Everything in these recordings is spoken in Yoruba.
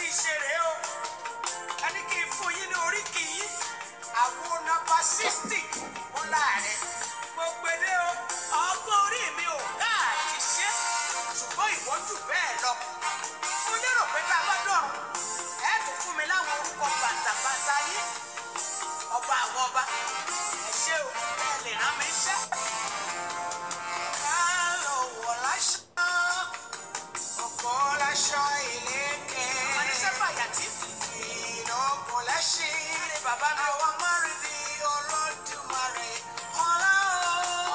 ṣe rèé o ẹni kì í fún yín ní oríkì yín àwo nọ́mbà sixty wọn láàrin mo gbede o ọgbọ́n orí mi ò káàdì ṣe ṣùgbọ́n ìwọ́n jù bẹ́ẹ̀ lọ mo lérò pé tá a bá dọ̀rùn ẹ tún fún mi láwọn orúkọ bàtàbàtà yín ọba àwọn ọba ẹ ṣé o ẹ lè rán mi iṣẹ́. ká lọ wọ̀ láṣọ ọkọ̀ láṣọ ìlékè. oníṣẹ́ fàyàtì. ìlọ́kùn lẹ́ṣin. bàbá mi ò wá mọ́rin bí olódùmarè. ọlá o.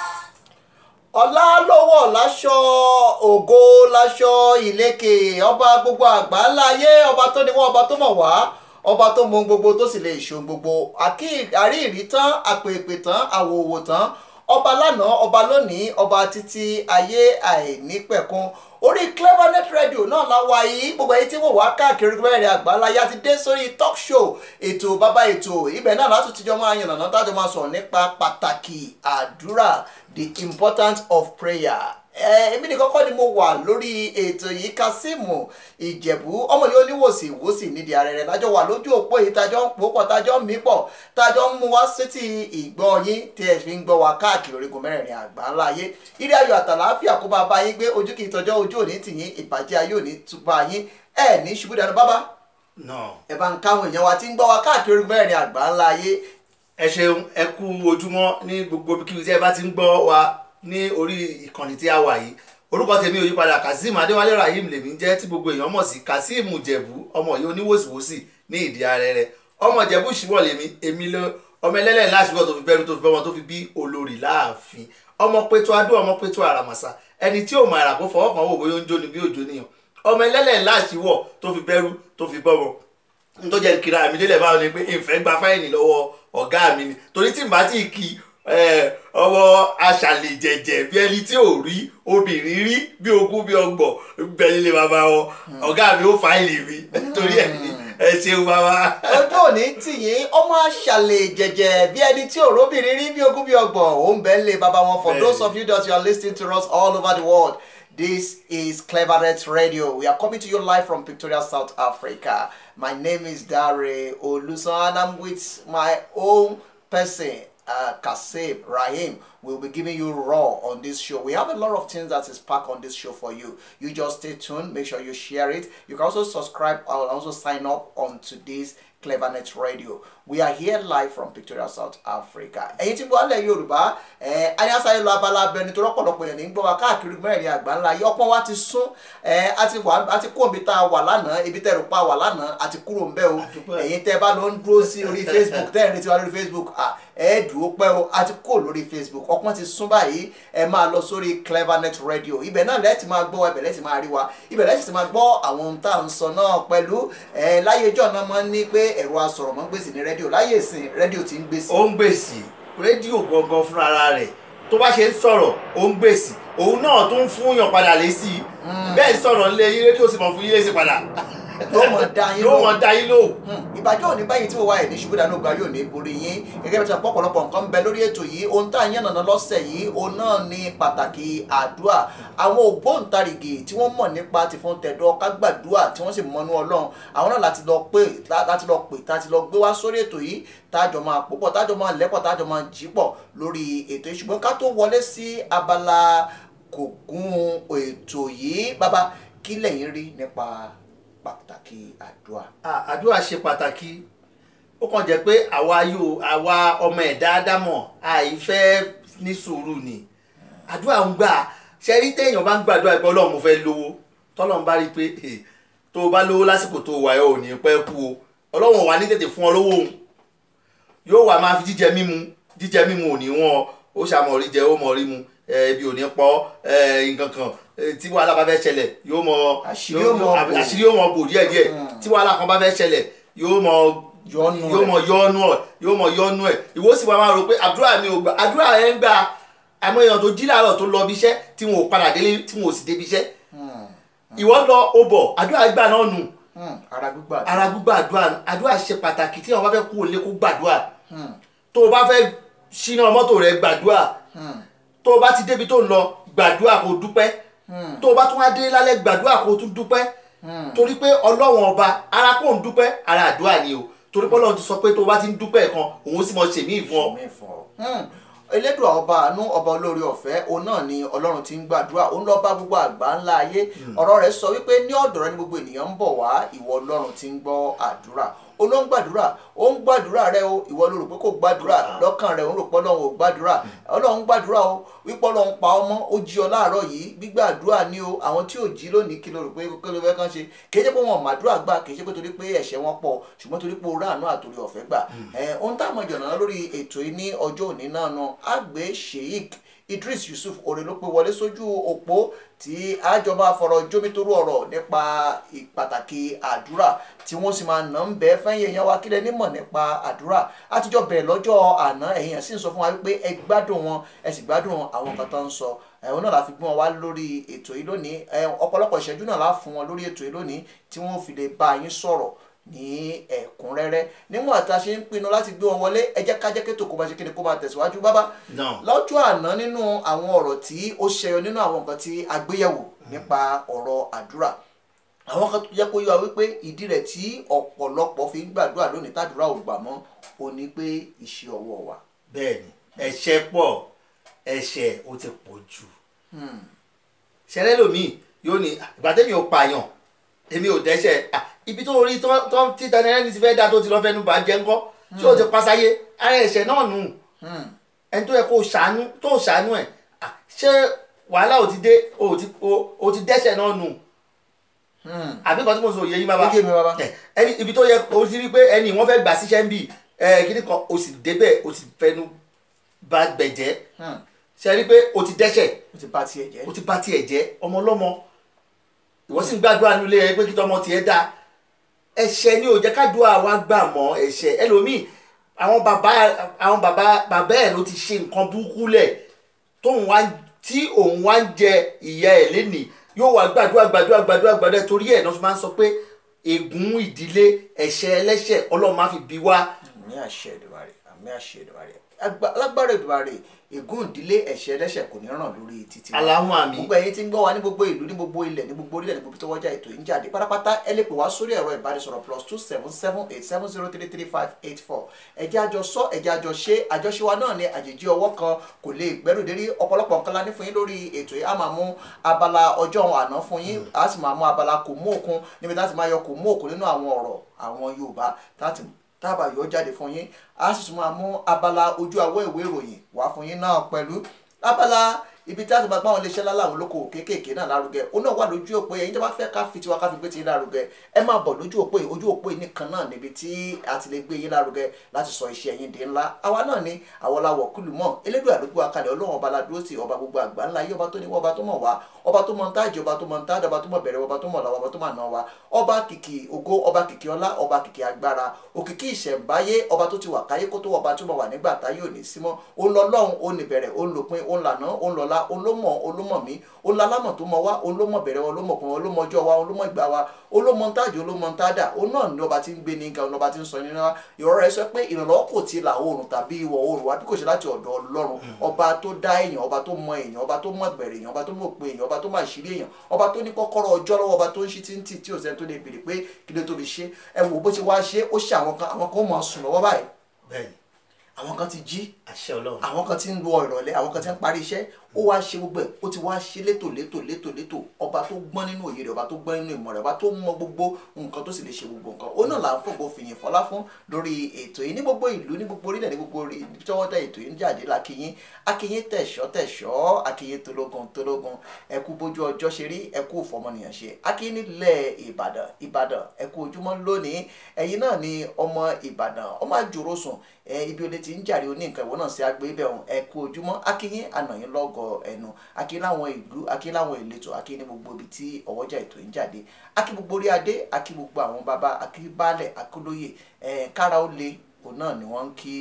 ọlá lọ́wọ́ láṣọ ògo láṣọ ìlékè ọba gbogbo àgbáńlá ayé ọba tó níwọ́ ọba tó mọ̀ wá ọba tó mọ ohun gbogbo tó sì lè ṣe ohun gbogbo àkí- àríìrí tán àpèpè tán àwòwò tán ọba lánàá ọba lónìí ọba títí ayé àìnípẹ̀kun orí clevernet radio náà la wà yìí gbogbo ẹyí tí wọ́n wá káàkiri mẹ́rin àgbáńlá yá ti dé sórí talk show ètò bàbá ètò ibẹ̀ náà látún tíjọ́ máa yànnàná tájọ́ máa sọ̀rọ̀ nípa pàtàkì àdúrà the importance of prayer ẹ èmi nìkan kọ́ ni mo wà lórí ètò yìí kásímù ìjẹ̀bú ọmọ yìí oníwòsì ìwòsì nídìí ààrẹ rẹ̀ lájọ wà lójú òpó yìí tájọ́ ń pò pọ̀ tájọ́ ń mí pọ̀ tájọ́ ń mú wá sétí ìgbọ́ yín tí ẹ fi ń gbọ́ wa káàkiri orígun mẹ́rẹ̀ẹ̀rin àgbà ńlá ayé ire ayọ̀ àtàlàáfíà kó bá bá yín gbé ojú kì í tọjọ́ ojú òní tì yín ìbàjẹ́ ayé òní túbà yín ẹ ní ṣubú dànù bábá náà ẹ bá ń káwọn èèyàn wa tí ń gbọ́ wa káàkiri orígun mẹ́rẹ̀ẹ̀rin àgbà ńlá ayé ẹ ṣeun ẹ kú ojúmọ́ ní gbogbo ibikíbi tí ẹ bá ti ń gbọ́ wa ní orí ìkànnì tí a wà yìí orúkọ tèmi ò yípadà kazeem adéwálé rahim lèmi jẹ́ tí gbogbo èèyàn mọ̀ sí kazeem jẹ̀bú ọmọ yìí oníwòsíwòsì ní ìdí ààrẹ rẹ̀ ọmọ jẹ̀bú ṣìwọ̀ lèmi èmi ló ọmọ ẹlẹ́lẹ̀ láṣìwọ̀ tó fi bẹ́rù tó fi bọ́mọ tó fi bí olórí láàfin ọmọ pétó adó ọmọ pétó àràmàṣà ẹni tí ò mọ àrà kó fọwọ́ kan wò bóyá ó ń jóni bí òjò nìyàn ọmọ ẹlẹ́lẹ̀ láṣìwọ̀ tó fi bẹ́rù tó fi bọ́mọ tó jẹ́ kíra mi délẹ̀ báwo ni pé ìfẹ́ gba fáìní lọ́wọ́ ọ̀gá mi ni torí tí n bá tí kí ọwọ́ aṣàlè jẹ̀jẹ̀ bí ẹni tí ò rí obìnrin rí bí ogún bí ọgbọ̀n bẹ́ẹ̀ nílé bàbá wọn ọ̀gá mi ó fáìlì mi torí ẹ̀ ní ẹ ṣeun bàbá. ọjọ́ òní tì yín ọmọ àṣàlẹ̀ jẹ̀jẹ̀ bí ẹni tí òróbìnrin rí bí ogún bí ọgbọ̀n òun bẹ́ẹ̀ lé baba wọn for Bẹ́ẹ̀ni. those of you that you are listening to us all over the world this is clevernet radio we are coming to you live from Pretoria South Africa my name is Dare Olusan and I'm with my own person uh, Kasib Rahim will be giving you raw on this show. We have a lot of things that is packed on this show for you. You just stay tuned. Make sure you share it. You can also subscribe and also sign up on today's Clevernet Radio. We are here live from Victoria, South Africa. Ẹ̀yin tí wọ́n lẹ̀ Yorùbá ẹ̀ ayásáyé lọ abala abẹni tó rọ́pọ̀lọpọ̀ yẹn ní gbọ́ wa káàkiri mẹ́rin àgbà ńlá yìí ọpọ́n wa ti sún ẹ̀ àti wà àti kó omi tá a wà lánàá ibi tẹ́ ẹ̀rù pa wà lánàá àti kúrò ń bẹ́ o Àdúpẹ́. ẹ̀yin tẹ́ bá lọ ń dúró sí orí Facebook tẹ́ ẹ̀ ń retí wa lórí Facebook à ẹ̀ dúró pẹ́ o àti kó lórí Facebook ọpọ́n ti sún báyìí ẹ máa lọ sórí Clevernet Radio ibẹ̀ náà lẹ́ẹ̀tì máa gbọ́ ibẹ̀ lẹ́ẹ̀tì máa rí wa ibẹ̀ lẹ́ẹ̀tì máa gbọ́ àwọn ohun tá à ń sọ náà pẹ̀lú ẹ̀ láyé ìjọ náà máa ń ní pé ẹ̀rọ asọ̀rọ̀mọ́gbèsì ní rédíò láyé ìsìn rédíò ti ń gbèsè. ó ń gbèsè rédíò gangan fúnra rẹ̀ tó bá ṣe ń sọ̀rọ̀ ó ń gbèsè òun náà tó ń fún yàn padà lé sí i bẹ́ẹ̀ sọ̀rọ̀ ńlẹ̀ yín rédíò sì mọ̀ fún yín lé sí padà yóò mọ̀ dá yín yóò lóhùn. mọ̀ dá yín lóhùn. ìbàjẹ́ òní báyìí tí mo wá ẹ̀ ní ṣubú dànù gba yóò ní borí yín gẹ́gẹ́ bí sọ́pọ̀ ọ̀pọ̀lọpọ̀ nǹkan ń bẹ lórí ètò yìí ohun tá à ń yànnàná lọ́sẹ̀ yìí òun náà ní pàtàkì àdúrà àwọn ògbóǹtarìgì tí wọ́n mọ̀ nípa ti fún tẹ̀dọ̀ kágbàdúrà tí wọ́n sì mọnú ọlọ́run àwọn náà láti lọ pè láti lọ pè láti lọ gbé wá sórí ètò yìí tájọ máa pòpọ̀ tájọ máa lẹ́pọ̀ tájọ máa jípọ̀ lórí ètò yìí ṣùgbọ́n ká tó wọlé sí abala kògùn ètò yìí bàbá kí lẹ̀yin rí nípa pàtàkì àdúrà. À- àdúrà ṣe pàtàkì ó kàn jẹ́ pé àwa yóò àwa ọmọ ẹ̀dá ádámọ̀ àìfẹ́ ní sùúrù ni àdúrà ń gbà ṣe rí téèyàn bá ń gbàdúrà pé ọlọ́run mo fẹ́ lówó tọ́lọ́run bá rí i pé eh, tó o bá lówó lásìkò tó o wà ẹ́ ò ní pẹ́ kú o ọlọ́run ò wá ní tètè fún ọ lówó òun yóò wá máa fi jíjẹ mímu jíjẹ mímu ò ní wọn ó ṣàmọ̀ rí jẹ ó mọ̀ rí mu eh, ebi ò ní pọ̀ eh, nǹkan kan eh, tí wàhálà bá fẹ́ ṣẹlẹ̀ yóò mọ Àṣírí yóò- ó mọ yóò- bò. àṣírí yóò mọ bò díẹ̀díẹ̀ tí wàhálà kan bá fẹ́ ṣẹlẹ̀ yóò mọ Yọ́nú yóò rẹ̀. mọ yọ́nú ẹ̀ yóò mọ yọ́nú ẹ̀ ìwọ sì wá máa rò pé àdúrà mi ò gbà àdúrà ẹ̀ ń gbà àmọ́ èèyàn tó jí láàárọ̀ tó lọ bí iṣẹ́ tí wọn ò padà délé tí wọn ò sì débi iṣẹ́ ìwọ lọ o bọ̀ àdúrà gbà náà nù Hmm, ara gbígbà ara gbígbà àdúrà àdúrà ṣe pàtàkì tí àwọn bá fẹ́ kú òlé kó gbàdúrà tó o bá fẹ́ ṣíná mọ́tò rẹ gbàdúrà tó o bá ti débi tó ń lọ gbàdúrà kó dúpẹ́ tó o bá tún wá dé lálẹ́ gbàdúrà kó tún dúpẹ́ torí pé ọlọ́wọ́n ọba ara kò ń dúpẹ́ ara àdúrà ni o torí pé ọlọ́run ti sọ pé tó o bá ti ń dúpẹ́ kan òun sì mọ ṣèmí ìfún ọ. mi fún ọ. Hmm. elédùà ọba àánú ọba olórí ọ̀fẹ́ òun náà ni ọlọ́run ti ń gbàdúrà òun lọ́ọ́ bá gbogbo àgbà ńlá ayé ọ̀rọ̀ rẹ̀ sọ wípé ní ọ̀dọ̀ rẹ ni gbogbo ènìyàn ń bọ̀ wá ìwọ ọlọ́run ti ń gbọ́ àdúrà ó ló ń gbàdúrà ó ń gbàdúrà rẹ o ìwọ ló rò pé kò gbàdúrà lọ́kàn rẹ òun rò pé ọlọ́run ò gbàdúrà ọlọ́run gbàdúrà o wípé ọlọ́run pa ọmọ ó jí ọ láàárọ̀ yìí gbígbàdúrà ni o àwọn tí ò jí lónìí kí ló rò pé kí ló fẹ́ kàn ṣe kì í ṣe pé wọn ò màdúrà gbà kì í ṣe pé torí pé ẹ̀ṣẹ̀ wọn pọ̀ ṣùgbọ́n torí pé orí àánú àtòrí ọ̀fẹ́ gbà ẹ̀ ohun táwọn ìjọ̀nà lórí ètò yìí ní ọjọ́ òní náà náà àgbẹ̀ sheik idris yusuf oore ló pé wọlé sójú òpó tí àjọba fọ̀rọ̀ jómitóró ọ̀rọ̀ nípa pàtàkì àdúrà tí wọ́n sì máa nà ń bẹ́ fẹ́yìn èèyàn wa kílẹ̀ nímọ̀ nípa àdúrà àtijọ́ bẹ̀rẹ̀ lọ́jọ́ àná ẹ̀yìn sì ń sọ fún wa wípé ẹ gbádùn wọn ẹ sì gbádùn àwọn nǹkan tó ń sọ ẹ̀hún náà la fi gbé wọn wá lórí ètò yìí lónìí ọ̀pọ̀lọpọ̀ ìṣẹ́jú náà la fún wọn lórí ètò yìí lónìí tí wọ́n fi lè bá yín sọ̀rọ̀ ní ẹ̀kúnrẹ́rẹ́ níwọ̀n àti a ṣe ń pinnu láti gbé wọn wọlé ẹ jẹ́ ká jẹ́ kétò kó bá ṣe kéde kó máa tẹ̀síwájú bábá Náà. lọ́jọ́ àná nínú àwọn ọ̀rọ̀ tí ó ṣẹyọ nínú àwọn nǹkan tí a gbéyẹ̀wò nípa ọ̀rọ̀ àdúrà àwọn kan tó jẹ́ kó yé wa wípé ìdí rẹ̀ tí ọ̀pọ̀lọpọ̀ fi ń gbàdúrà lónìí tàdúrà ò gbà mọ́ ò ní pé iṣẹ́ ọwọ́ wa. bẹ́ẹ̀ni ẹ̀ṣẹ̀ pọ̀ ẹ̀ṣẹ̀ ó ti pọ̀ jù ṣẹlẹ̀ lómi yóò ní ìgbà tẹ́mi ò pààyàn èmi ò dẹ́ṣẹ̀ Ah, ibi tó rí tó tó- tí Daniel Ẹni ti fẹ́ dá tó ti lọ fẹ́ nu bá jẹ́ ńkọ́ tí ó ti pasáyé ara ẹ̀ṣẹ̀ náà nù ẹni tó yẹ kó ṣàánú tó ṣàánú ẹ̀ Ah, ṣé wàhálà ò ti dé o ti o- o ti dẹ́ṣẹ̀ náà nù àbí nǹkan tí mo sọ òye yín bàbá Ó yé mi, bàbá. Ẹ, ẹni ibi tó yẹ o ti rí pé ẹni wọ́n fẹ́ gbà síṣẹ́ ń bì ẹ kíní kan o sì débẹ̀ o sì fẹnu bá gbẹ̀jẹ́ ṣe rí pé o ti dẹ́ṣẹ̀ ó ti bá tiẹ̀ jẹ́. o ti bá tiẹ̀ jẹ́ ọmọ ọlọ́mọ ìwọ sì ń gbàdúrà nílé ẹ pé kí tọmọ tiẹ̀ dá ẹ̀ṣẹ̀ ni ò jẹ́ kádùá wa gbà mọ́ ẹ̀ṣẹ̀ ẹlòmíì àwọn bàbá àwọn bàbá bàbá ẹ̀ ló ti ṣe nǹkan burúkú lẹ̀ tóun wá tí òun wá ń jẹ ìyá ẹ̀ lénìí yóò wá gbàdúrà gbàdúrà gbàdúrà gbàdúrà torí ẹ̀ náà fi máa ń sọ pé ègún ìdílé ẹ̀ṣẹ̀ ẹlẹ́ṣẹ̀ ọlọ́run máa fi bí wá àmì àṣẹ Èdùmàrè àmì àṣẹ Èdùmàrè Agba- alágbára Èdùmàrè ègún ìdílé ẹ̀ṣẹ̀ ẹlẹ́ṣẹ̀ kò ní ràn lórí títí wa. Allahumma àmín. gbogbo ẹ̀yin tí ń gbọ́ wa ní gbogbo ìlú ní gbogbo ilẹ̀ ní gbogbo orílẹ̀ ní gbogbo tó wọ́jà ètò yìí ń jáde pátápátá ẹ lè pè wá sórí ẹ̀rọ ìbánisọ̀rọ̀ plus two seven seven eight seven zero three three five eight four ẹ̀jẹ̀ àjọ sọ ẹ̀jẹ̀ àjọ ṣe àjọṣe wa náà ní àjèjì ọwọ́ kan kò lè gbẹ́rù dérí ọ̀pọ̀lọpọ̀ nǹkan la ní fún yín lórí ètò yìí a máa mú abala ọjọ́ àná fún yín a sì máa mú abala kò mú òkun níbi láti máa yọ kò mú òkun nínú àwọn ọ̀rọ̀ àwọn Yorùbá láti tábà yóò jáde fún yín a sì tún máa mú abala ojú awọ ìwé ìròyìn wá fún yín náà pẹ̀lú abala ibi tí a ti máa gbá àwọn iléeṣẹ́ láláwọn olókoòwò kéékèèké náà lárugẹ ó náà wà lójú òpó yẹn yín tó bá fẹ́ ká fi tiwa ká fi gbé ti yín lárugẹ ẹ máa bọ̀ lójú òpó yìí ojú òpó yìí nìkan náà níbi tí a ti lè gbé yín lárugẹ láti sọ iṣẹ́ yín di ńlá àwa náà ni àwọn làwọ̀ kúlù mọ́ elédùn àdúgbò akalẹ̀ ọlọ́run ọba ládúró sí ọba gbogbo àgbà ńlá yìí ọba tó ní wọ́n ọba tó mọ̀ wá ọba tó mọ̀ ń tájì ọba tó mọ̀ ń tájà ọba tó mọ̀ bẹ̀rẹ̀ ọba tó mọ̀ làwọn ọba tó mọ̀ náà wá ọba kìkì ògo ọba kìkì ọlá ọba kìkì agbára òkìkí ìṣẹ̀ǹbáyé ọba tó ti wà káyé kó tó ọba tó mọ̀ wà nígbà táyé ò ní símọ́ ó lọ lọ́hùn ó ní bẹ̀rẹ̀ ó ń lòpin ó ń lànà ó ń lọ́lá ó ló mọ̀ ó ló mọ̀ mí ó ń lalámọ̀ tó mọ̀ wá ó ló mọ̀ bẹ̀rẹ̀ wa ó ló mọ̀ pin wa ó ló mọ̀ ọjọ́ wa ó ló mọ̀ ìgbà wa ó ló mọ̀ ntájì ó ló mọ̀ ntádà ó náà ní ọba tí ń gbé ní ga ọba tí ń sọ nínú wa ìrọ̀ rẹ̀ sọ pé ìrànlọ́wọ́ kò ti là oòrùn tàbí ìwọ̀ oòrùn wa bí kò ṣe láti ọ̀dọ̀ ọlọ́run ọba tó dá èèyàn ọba tó mọ èèyàn ọba tó mọ bẹ̀rẹ̀ èèyàn ọba tó mọ̀ pé èèyàn ọba tó mọ àṣírí èèyàn ọba tó ní kọ́kọ́rọ́ ọjọ́ lọ́wọ́ ọba tó ń ṣí tí ń tì tí ò sẹ́ni tó lè béèrè pé kí ló tó fi ṣe ẹ wò bó ṣe wá ṣe ó ṣe àwọn kan àwọn kan ó mọ̀ sùn lọ́wọ́ báyìí bẹ́ẹ̀ni àwọn kan ti jí àṣẹ ọlọ́run àwọn kan ti ń lo ìrọ̀lẹ́ àwọn kan ti ń parí iṣẹ́ ó wá ṣe gbogbo ẹ̀ ó ti wá ṣe létò létò létò létò ọba tó gbọ́n nínú òye rẹ̀ ọba tó gbọ́n nínú ìmọ̀ rẹ̀ ọba tó mọ gbogbo nǹkan tó sì lè ṣe gbogbo nǹkan ó náà là ń fògbó fìyìn fọlá fún lórí ètò yìí ní gbogbo ìlú ní gbogbo orílẹ̀ ní gbogbo orí ibi tí wọ́n dá ètò yìí ń jáde lákìyín akíyín tẹ̀ṣọ́ tẹ̀ṣọ́ akíyín tológun tológun ẹkú bójú ọjọ́ ṣe rí ẹkú fọmọnìyàn ṣe akíyín nílẹ̀ ìbàdàn ìbàdàn ẹkú ojúmọ́ lónìí ẹ̀yin náà ni ọmọ ìbàdàn ọmọ àjòrò sùn ẹ ibi olè ti ń jàre oní nǹkan ìwọ náà sí agbé bẹ̀ ọ̀hún ẹ kú ojúmọ́ akínyín ànàyín lọ́gọ̀ ẹnu akínyín láwọn ìlú akínyín láwọn ìletò akínyín ní gbogbo ibi tí ọwọ́jà ètò ń jáde akí gbogbo orí adé akí gbogbo àwọn bàbá akí baálẹ̀ akólóyè ẹ kára ó le òun náà ni wọ́n ń kí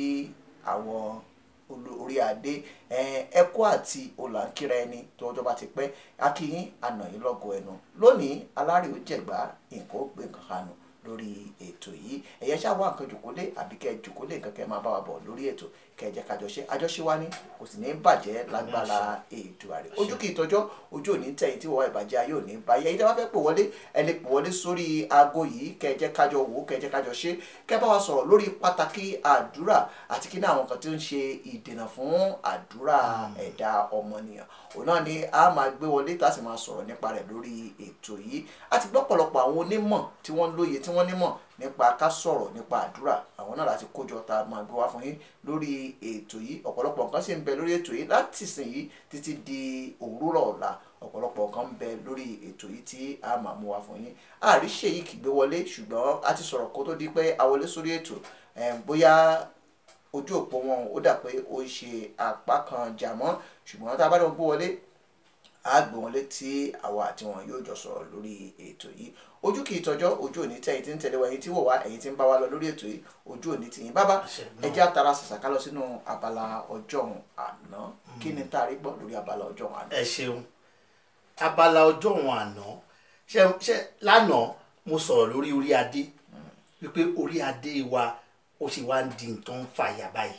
àwọn olo- orí adé ẹ ẹkọ àti òlànkíra ẹni tó ọjọ́ bá ti pẹ́ akínyín ànàyín lọ́gọ̀ ẹnu lónìí alárè ó jẹ̀gbá nǹkan ó gbé nǹkan kanu lórí ètò yìí ẹ̀yẹ ṣáà wá nǹkan jòkólé àbí kẹ́ ẹ jòkólé nǹkan kẹ́ ẹ máa bá wa bọ̀ lórí ètò kẹ́ ẹ jẹ́ ká jọ ṣe àjọṣe wa ní kò sì ní bàjẹ́ lágbára ètò àrẹ ojú kì í tọjọ́ ojú ò ní tẹ̀yìn tí wọ́n ìbàjẹ́ ayé ò ní bá yẹ ìjọba fẹ́ pè wọlé ẹ lè pè wọlé sórí aago yìí kẹ́ ẹ jẹ́ kájọ wò kẹ́ ẹ jẹ́ kájọ ṣe kẹ́ ẹ bá wa sọ̀rọ̀ lórí pàtàkì àdúrà àti kí ní àwọn kan tí ó ń ṣe ìdènà fún àdúrà ẹ̀dá ọmọnìyàn òun náà ni a máa gbé wọlé tá a sì máa sọ̀rọ̀ nípa rẹ̀ lórí ètò yìí a ti gbọ́ pọ̀lọpọ̀ àwọn onímọ̀ tí wọ́n lóye tí wọ́n nímọ̀ nípa ká sọ̀rọ̀ nípa àdúrà àwọn náà láti kójọ tá a máa gbé wá fún yín lórí ètò yìí ọ̀pọ̀lọpọ̀ nǹkan sì ń bẹ lórí ètò yìí láti sìn yìí títí di òwúrọ̀ ọ̀la ọ̀pọ̀lọpọ̀ nǹkan ń bẹ lórí ètò yìí tí a máa mú wá fún yín àríṣe yìí kì í gbé wọlé ṣùgbọ́n a ti sọ̀rọ̀ kó tó di pé a wọlé sórí ètò bóyá ojú òpó wọn ó dà pé ó ń ṣe apá kan jàmọ́ ṣùgbọ́n tá a bá dẹ̀ gbé wọlé a gbé wọn létí àwa àti wọn yóò jọ sọ̀rọ̀ lórí ètò yìí ojú kì í tọjọ́ ojú òní tẹ ẹ̀yin tí ń tẹ̀lé wa ẹ̀yin tí wò wá ẹ̀yin tí ń bá wa lọ lórí ètò yìí ojú òní tì yín bábá ẹ jẹ́ àtàrà ṣàṣàká lọ sínú abala ọjọ́ àná kí ni tá a rí gbọ́ lórí abala ọjọ́ àná. ẹ ṣeun abala ọjọ́ òun àná ṣe ṣe lánàá mo sọ̀rọ̀ lórí orí adé wípé orí adé wa ó ṣe wá ń di nǹkan ń fàyà báyìí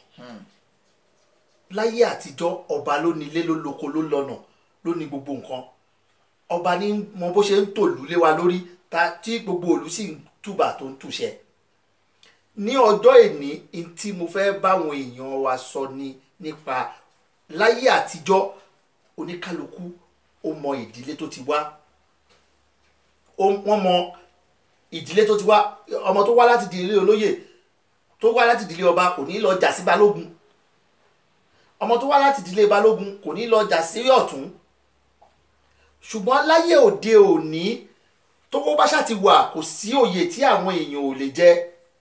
láyé àtijọ́ ọba ló nílé ló lóko ló lọ́nà ló ní gbogbo nǹkan ọba ní mọ bó ṣe ń tòlú lé wa lórí ta tí gbogbo òlú sì ń túbà tó ń túṣẹ ní ọjọ́ èní n tí mo fẹ́ báwọn èèyàn wa sọ ni nípa láyé àtijọ́ oníkálukú ó mọ ìdílé tó ti wá wọ́n mọ ìdílé tó ti wá ọmọ tó wá láti ìdílé olóyè tó wá láti ìdílé ọba kò ní lọ jà sí balógun ọmọ tó wá láti ìdílé balógun kò ní lọ jà sí ọ̀tún ṣùgbọ́n láyé òde òní tówó bá ṣáà ti wà kò sí òye tí àwọn èèyàn ò lè jẹ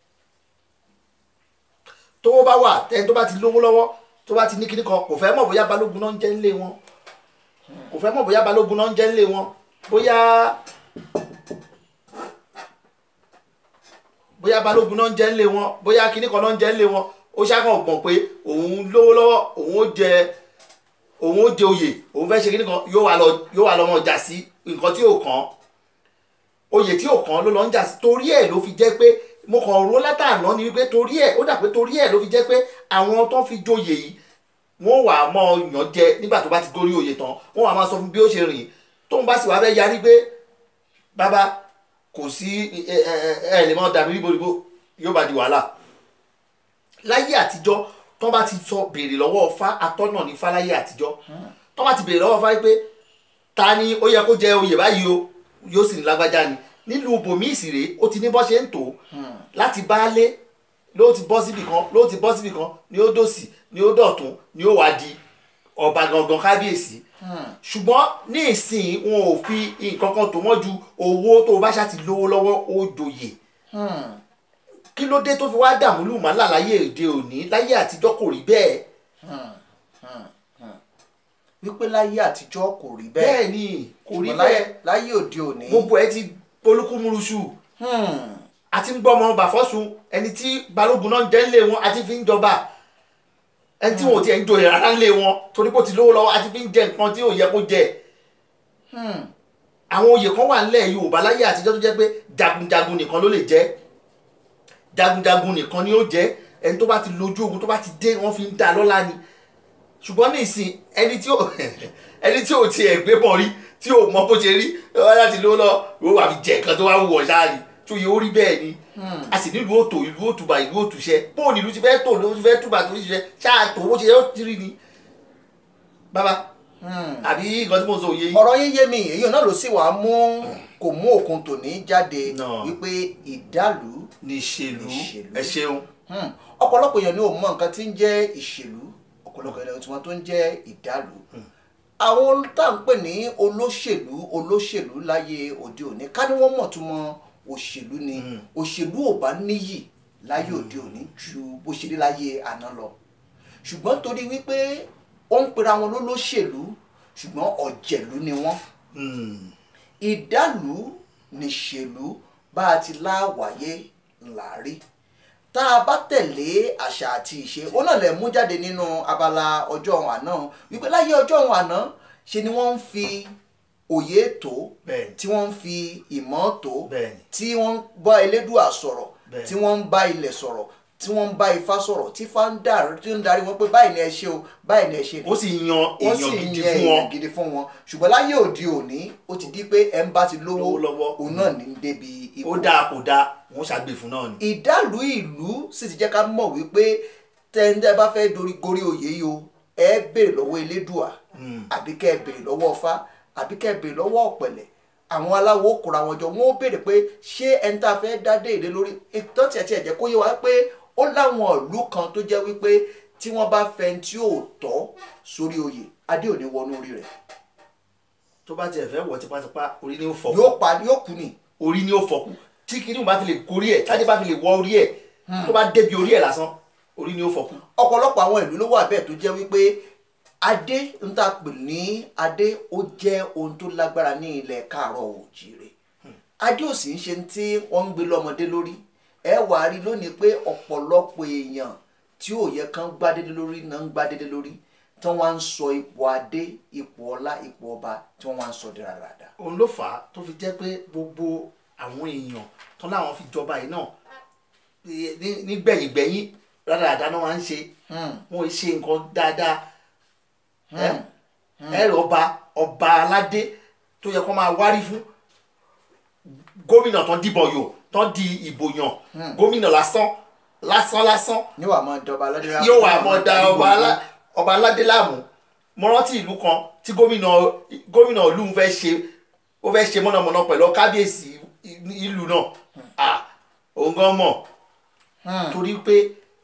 tówó bá wà tẹni tó bá ti lówó lọ́wọ́ tó bá ti ní kíní kan kò fẹ́ mọ̀ bóyá balógun náà ń jẹ́ ńlé wọn kò fẹ́ mọ̀ bóyá balógun náà ń jẹ́ ńlé wọn bóyá bóyá balógun náà ń jẹ́ ńlé wọn bóyá kíní kan náà ń jẹ́ ńlé wọn ó ṣàkàn gbọ̀n pé òun lówó lọ́wọ́ òun ó jẹ òun ó jẹ oyè òun fẹ́ ṣe kíní kan yóò wá lọ yóò wá lọ mọ̀ jà sí nǹkan tí ò kàn oyè tí ò kàn ló lọ ń jà sí torí ẹ̀ ló fi jẹ́ pé mo kàn rò látàná ni wípé torí ẹ̀ ó dà pé torí ẹ̀ ló fi jẹ́ pé àwọn tó fi joyè yìí wọ́n wà á mọ yàn jẹ nígbà tó bá ti gorí oyè tán wọ́n wà á máa sọ fún bí ó ṣe rìn tóun bá sì wá fẹ́ yarí pé bàbá kò sí ẹ ẹ ẹ lè mọ dàbí ríboríbo yóò bá di wàhálà láyé àtijọ́ tó bá ti sọ béèrè lọ́wọ́ Ifá atọ́nà ní Ifá láyé àtijọ́ tó bá ti béèrè lọ́wọ́ Ifá pé ta ni ó yẹ kó jẹ oyè báyìí o yóò sì ní lágbájá ni nílùú bòmí ìsìrè ó ti ní bọ́ ṣe ń tò láti baálé ló ti bọ́ síbì kan ló ti bọ́ síbì kan ni ó dòsì ni ó dọ̀tún ni ó wá di ọba gangan kábíyèsí ṣùgbọ́n ní ìsìn wọn ò fi nǹkan kan tó wọ́n ju owó tó o bá ṣáà ti lówó lọ́wọ́ ó joyè kí ló dé tó fi wá dààmú lùmọ́lá láyé òde òní láyé àtijọ́ kò rí bẹ́ẹ̀ wípé láyé àtijọ́ kò rí bẹ́ẹ̀ bẹ́ẹ̀ ni kò rí ṣùgbọ́n láyé bẹ́ẹ̀ láyé òde òní gbogbo ẹ ti polúkúmuruṣu àti ń gbọ́mọ bàfọ́sùn ẹni tí balógun náà ń jẹ́ ńlé wọn àti fi ń jọba ẹni tí wọn ò tiẹ̀ ń joyè rárá ńlé wọn torí pé ó ti lówó lọ́wọ́ àti fi ń jẹ nǹkan tí ò yẹ kó jẹ àwọn oyè kan wà nílẹ̀ Yorùbá láyé àtijọ́ tó jẹ́ pé jagunjagun nìkan ló lè jẹ́ jagunjagun nìkan ni ó jẹ́ ẹni tó bá ti lójú ogun tó bá ti dé wọ́n fi ń dá lọ́lá ni ṣùgbọ́n ní ìsìn ẹni tí ò ẹni tí ò tiẹ̀ gbé bọ̀ rí tí ò mọ bó ṣe rí wọ́n láti lówó lọ wọ́n wà fi jẹ nǹkan tó wá wù ọ́ ṣáà ni tó yẹ ó rí bẹ́ẹ̀ ni a sì nílùú òtò ìlú òtùbà ìlú òtùṣẹ bóun ìlú ti fẹ́ tò ló ti fẹ́ túbà tó ti ṣe ṣáà tó bó ṣe yẹ ó ti rí ni. bàbá àbí nǹkan tí mo sọ òye yìí. ọ̀rọ̀ yín yé mi èyí náà ló sì wàá mú kò mú òkun tòní jáde No. wípé ìdálù ní ìṣèlú Ìṣèlú. ẹ ṣeun Hmm. ọ̀pọ̀lọpọ̀ èèyàn ni ò mọ nǹkan tí ń jẹ́ ìṣèlú ọ̀pọ̀lọpọ̀ èèyàn tí wọ́n tó ń jẹ́ ìdálù àwọn tá à ń pè ní olóṣèlú olóṣèlú láyé òde òní ká ní wọ́n mọ̀ tó mọ òṣèlú ni òṣèlú ò bá níyì láyé òde òní ju bó ṣe rí láyé àná lọ ṣùgbọ́n torí wípé ó ń pera wọn lólóṣèlú ṣùgbọ́n ọ̀jẹ̀lú ni wọ́n Hmm. ìdálù níṣèlú bá a ti láwàyé ńlá rí tá a bá tẹ̀lé àṣà àti ìṣe ó náà lè mú jáde nínú abala ọjọ́ ọ̀hún àná wípé láyé ọjọ́ ọ̀hún àná ṣe ni wọ́n ń fi òye tó Bẹ́ẹ̀ni. tí wọ́n ń fi ìmọ̀ tó Bẹ́ẹ̀ni. tí wọ́n ń bá elédùà sọ̀rọ̀ Bẹ́ẹ̀ni. tí wọ́n ń bá ilẹ̀ sọ̀rọ̀ tí wọ́n ń bá ifá sọ̀rọ̀ tí ifá ń darí tí ó ń darí wọn pé báyìí ni ẹ ṣe o báyìí ni ẹ ṣe ni ó sì yan wọ́n sì èèyàn ń gidi yẹ fún wọn èèyàn gidi fún wọn ṣùgbọ́n láyé òde òní ó ti di pé ẹ ń bá ti lówó Lówó lọ́wọ́. òun náà ní débi ipò ó dáa kò dáa wọn ṣàgbè fún náà ni. ìdálù ìlú sì ti jẹ́ ká mọ̀ wípé tẹ́ńtẹ́ bá fẹ́ dorí gorí oyè yìí o ẹ béèrè lọ́wọ́ elédùà àbí kẹ́ ẹ béèrè lọ́wọ́ ọfá àbí kẹ́ ẹ béèrè lọ́wọ́ ọ̀pẹ̀lẹ̀ àwọn aláwo kóra wọn jọ wọn ó béèrè pé ṣé ẹni tá a fẹ́ dá dé ìlé lórí ìtàn tiẹ̀ tiẹ̀ jẹ́ kó yé wa pé ó láwọn ìlú kan tó jẹ́ wípé tí wọ́n bá fẹ́ tí ò tọ́ sórí oyè adé ò ní wọnú orí rẹ̀ tó bá tiẹ̀ fẹ́ wọ̀ tipátipá orí ni ó fọ́ yóò pa yóò kú ni orí ni ó fọ́ kú tí kinní bá fi lè gorí ẹ̀ tájé bá fi lè wọ orí ẹ̀ tó bá débi orí ẹ̀ lásán orí ni ó fọ́ kú. ọ̀pọ̀lọpọ̀ àwọn ìlú ló wà bẹ́ẹ̀ tó jẹ́ wípé adé ń tà pè ní adé ó jẹ́ ohun tó lágbára ní ilẹ̀ káàárọ̀ òjìrè adé ò sì ń ṣe tí wọ́n ń gbé lọ́mọdé lórí ẹ wà á rí lónìí pé ọ̀pọ̀lọpọ̀ èèyàn tí ò yẹ kán gbádédé lórí náà ń gbádédé lórí tí wọ́n wá ń sọ ipò adé ipò ọlá ipò ọba tí wọ́n wá ń sọ di rádaràda. òun ló fà á tó fi jẹ́ pé gbogbo àwọn èèyàn tán láwọn fi jọba yìí náà ní- nígbẹ̀yìngbẹ̀yìn rádaràda náà máa ń ṣe wọn ò ṣe nǹkan dáadáa ẹ ẹ rẹ ọba ọba aládé tó yẹ kó máa wárí fún gómìnà tán dìbò yò tán di ìbò yàn gómìnà lásán lásán lásán ní wàá máa dọba aládé láàmú. yóò wà mọ da ọba alá- ọba aládé láàmú mo rántí ìlú kan tí gómìnà gómìnà ìlú ń fẹ́ ṣe ó fẹ́ ṣe mọ̀nàmọ́ná pẹ̀lú kábíyèsí ìlú náà à òun gan mọ̀ torí pé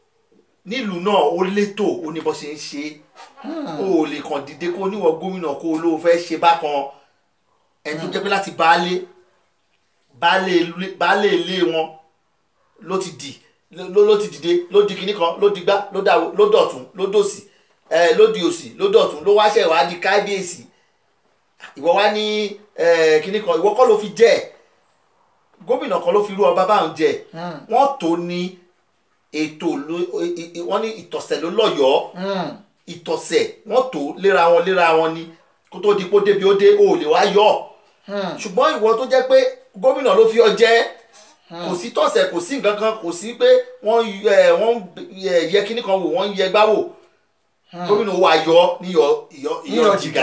nílùú náà ó létò ó ní bó ṣe ń ṣe ó ò lè kàn dìde kó níwọ̀ gómìnà kó ló fẹ́ ṣe bákan ẹni tó jẹ́ pé láti baálé baálé ilé- baálé ilé wọn ló ti dì ló ló ti dìde ló di kinní kan ló di gbá ló dà ló dọ̀tún ló dòsì ẹ ló di òsì ló dọ̀tún ló wáṣẹ̀ wá di kábíyèsí ìwọ wá ní ẹ kinní kan ìwọ kọ́ ló fi jẹ́ ẹ̀ gómìnà kan ló fi rú ọba báwọn jẹ wọ́n tó ní ètò ló e- e- wọ́n ní ìtọ̀sẹ̀ ló lọ́yọ̀ọ́ ìtọ̀sẹ̀ wọ́n tó léra wọn léra wọn ni kó tó di pé ó débi ó dé o ò lè wá yọ ọ́ ṣùgbọ́n ìwọ tó jẹ́ pé gómìnà ló fi ọ jẹ́ kò sí tọ̀sẹ̀ kò sí nǹkan kan kò sí pé wọ́n ẹ, wọ́n ẹ, yẹ kíní kan wò wọ́n yẹ gbá wò gómìnà wa yọ níyọ ìyọ ìyọ Níyọ jìgá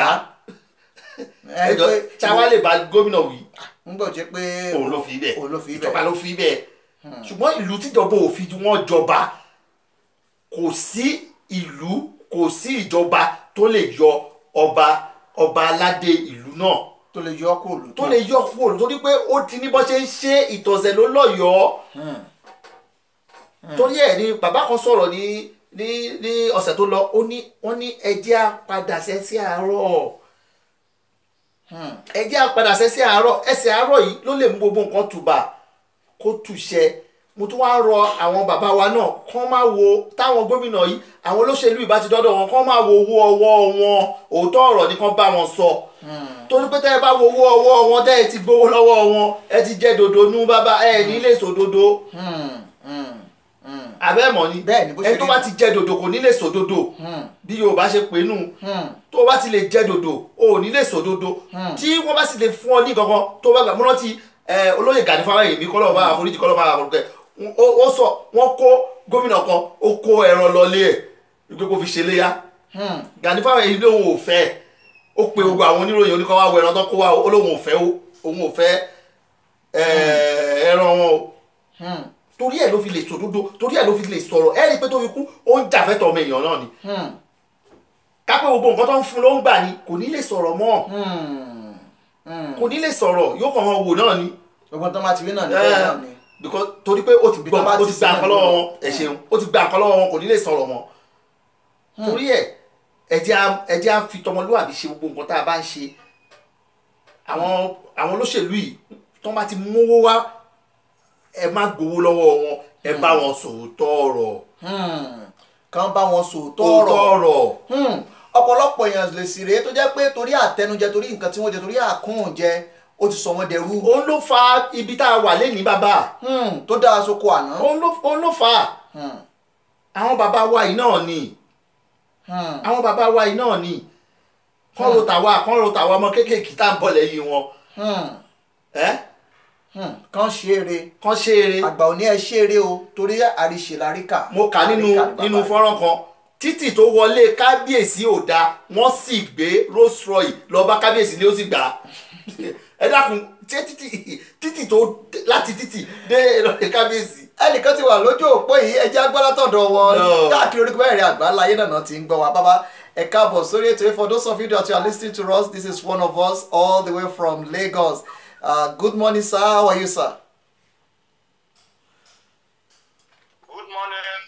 ẹ ẹjọ pé táwa lè bá gómìnà wí ń gbọ́ jẹ́ pé òun ló fi bẹ́ẹ̀ òun ló fi bẹ́ẹ̀. ìjọba ló fi bẹ́ẹ̀ ṣùgbọ́n ìlú tíjọba ò fi wọ́n jọba kò sí ìlú kò sí ìjọba tó lè yọ ọba ọba aládé ìlú náà tó lè yọ kó lù tó lè yọ kúrò torí pé ó ti ní bó ṣe ń ṣe ìtọ̀sẹ̀ ló lọ́yọ̀ọ́ torí ẹ̀ ni bàbá kan sọ̀rọ̀ ní ní ní ọ̀sẹ̀ tó lọ ó ní wọ́n ní ẹjẹ́ á padà sẹ́ sí àárọ̀ ẹjẹ́ á padà sẹ́ sí àárọ̀ ẹsẹ̀ àárọ̀ yìí ló lè mú gbogbo nǹkan tùbà kó tùṣẹ mo tún wá rọ àwọn bàbá wa náà kán máa wo táwọn gómìnà yìí àwọn olóṣèlú ìbá ti dọ́dọ̀ wọn kán máa wo owó ọwọ́ wọn òótọ́ ọ̀rọ̀ ni kán bá wọn sọ torí pé tẹ́ ẹ bá wo owó ọwọ́ wọn tẹ́ ẹ ti gbowó lọ́wọ́ wọn ẹ ti jẹ́ dodo nú bàbá ẹ ní lè sòdodo abẹ́ẹ̀mọ́ ni Bẹ́ẹ̀ ni, bó ṣe ẹni tó rí bá nù. ti jẹ́ dodo kò ní lè sòdodo bí Yorùbá ṣe pè nù tó bá ti lè jẹ́ dodo o ò ní lè sòdodo tí wọ́n bá sì lè fún ọ ní kankan tó bá gbà mọ́ rántí ẹ, olóyè Gani Fáwẹ́hìnmí kọ́lọ́ bá àforíjì kọ́lọ́ bá àforúkẹ́ ó sọ wọ́n kó gómìnà kan ó kó ẹran lọlé ẹ̀ wípé kó fi ṣe léyà Gani Fáwẹ́hìnmí lóun ò fẹ́ ó pe gbogbo àwọn oníròyìn oníkọ́ wá wọ ẹran tó kó wá ó lóun ò fẹ́ ó òun ò fẹ́ ẹ, ẹran wọn o torí ẹ̀ ló fi lè sòdodo torí ẹ̀ ló fi lè sọ̀rọ̀ ẹ̀ rí i pé tó fi kú ó ń jà fẹ́tọ̀ ọmọ èèyàn náà ni kápẹ́ gbogbo nǹkan tó ń fún ló ń gbà ni kò ní lè sọ̀rọ̀ mọ́ kò ní lè sọ̀rọ̀ yóò kàn wọ́n wò náà ni gbogbo tó máa ti rí náà níbẹ̀ náà ni. because torí pé ó ti Ibi tó gbọ́ bá ó ti ti gba sí nǹkan náà lọ́wọ́ ni. wọn ẹ ṣeun ó ti gba nǹkan lọ́wọ́ wọn kò ní lè sọ̀rọ̀ mọ́ torí ẹ̀ ẹ jẹ́ á- ẹ jẹ́ á fi tọmọlúwàbí ṣe gbogbo nǹkan tá a bá ń ṣe àwọn àwọn olóṣèlú yìí tó bá ti mówó wá ẹ má gbowó lọ́wọ́ wọn ẹ bá wọn sòótọ́ ọ̀rọ̀ kàn bá wọn sòótọ́ òótọ́ ọ̀rọ̀ ọ̀rọ̀ Hmm. ọ̀pọ̀lọpọ̀ èèyàn lè sì rèé tó jẹ́ pé torí àtẹnujẹ torí nǹkan tí wọ́n jẹ torí àkúnjẹ ó ti sọ wọ́n dẹrú òun ló fa ibi tá a wà lẹ́nìí bàbá Hmm. tó dára sóko àná. òun ló òun ló fa Hmm. àwọn bàbá wa yìí náà ni Hmm. àwọn bàbá wa yìí náà ni kán ro tàwa kán ro tàwa ọmọ kéékèèké tá à ń bọ̀ lẹ́yìn wọn Hmm, ẹ́ hmm, kàn ṣe eré kán ṣe eré àgbà ò ní ẹ ṣe eré o torí àríṣe láríkà mo kà nínú Àríkà ni nínú bàbá. fọ́nrán kan títì tó wọlé kábíyèsí ò dáa wọ́n sì gbé Rolls Royce lọ bá kábíyèsí ni ó sì gbà á ẹ dákun ṣé títì títì tó láti títì dé ìrọ̀lẹ́ kábíyèsí ẹnìkan ti wà lójú òpó yìí ẹjẹ agbálátọ̀dọ̀ wọn No. káàkiri orí mẹ́rin àgbáńlá ayé náà ti ń gbọ́ wa bàbá ẹ káàbọ̀ sórí ètò for those of you that are listening to us this is one of us all the way from Lagos uh, good morning sir how are you sir. Good morning.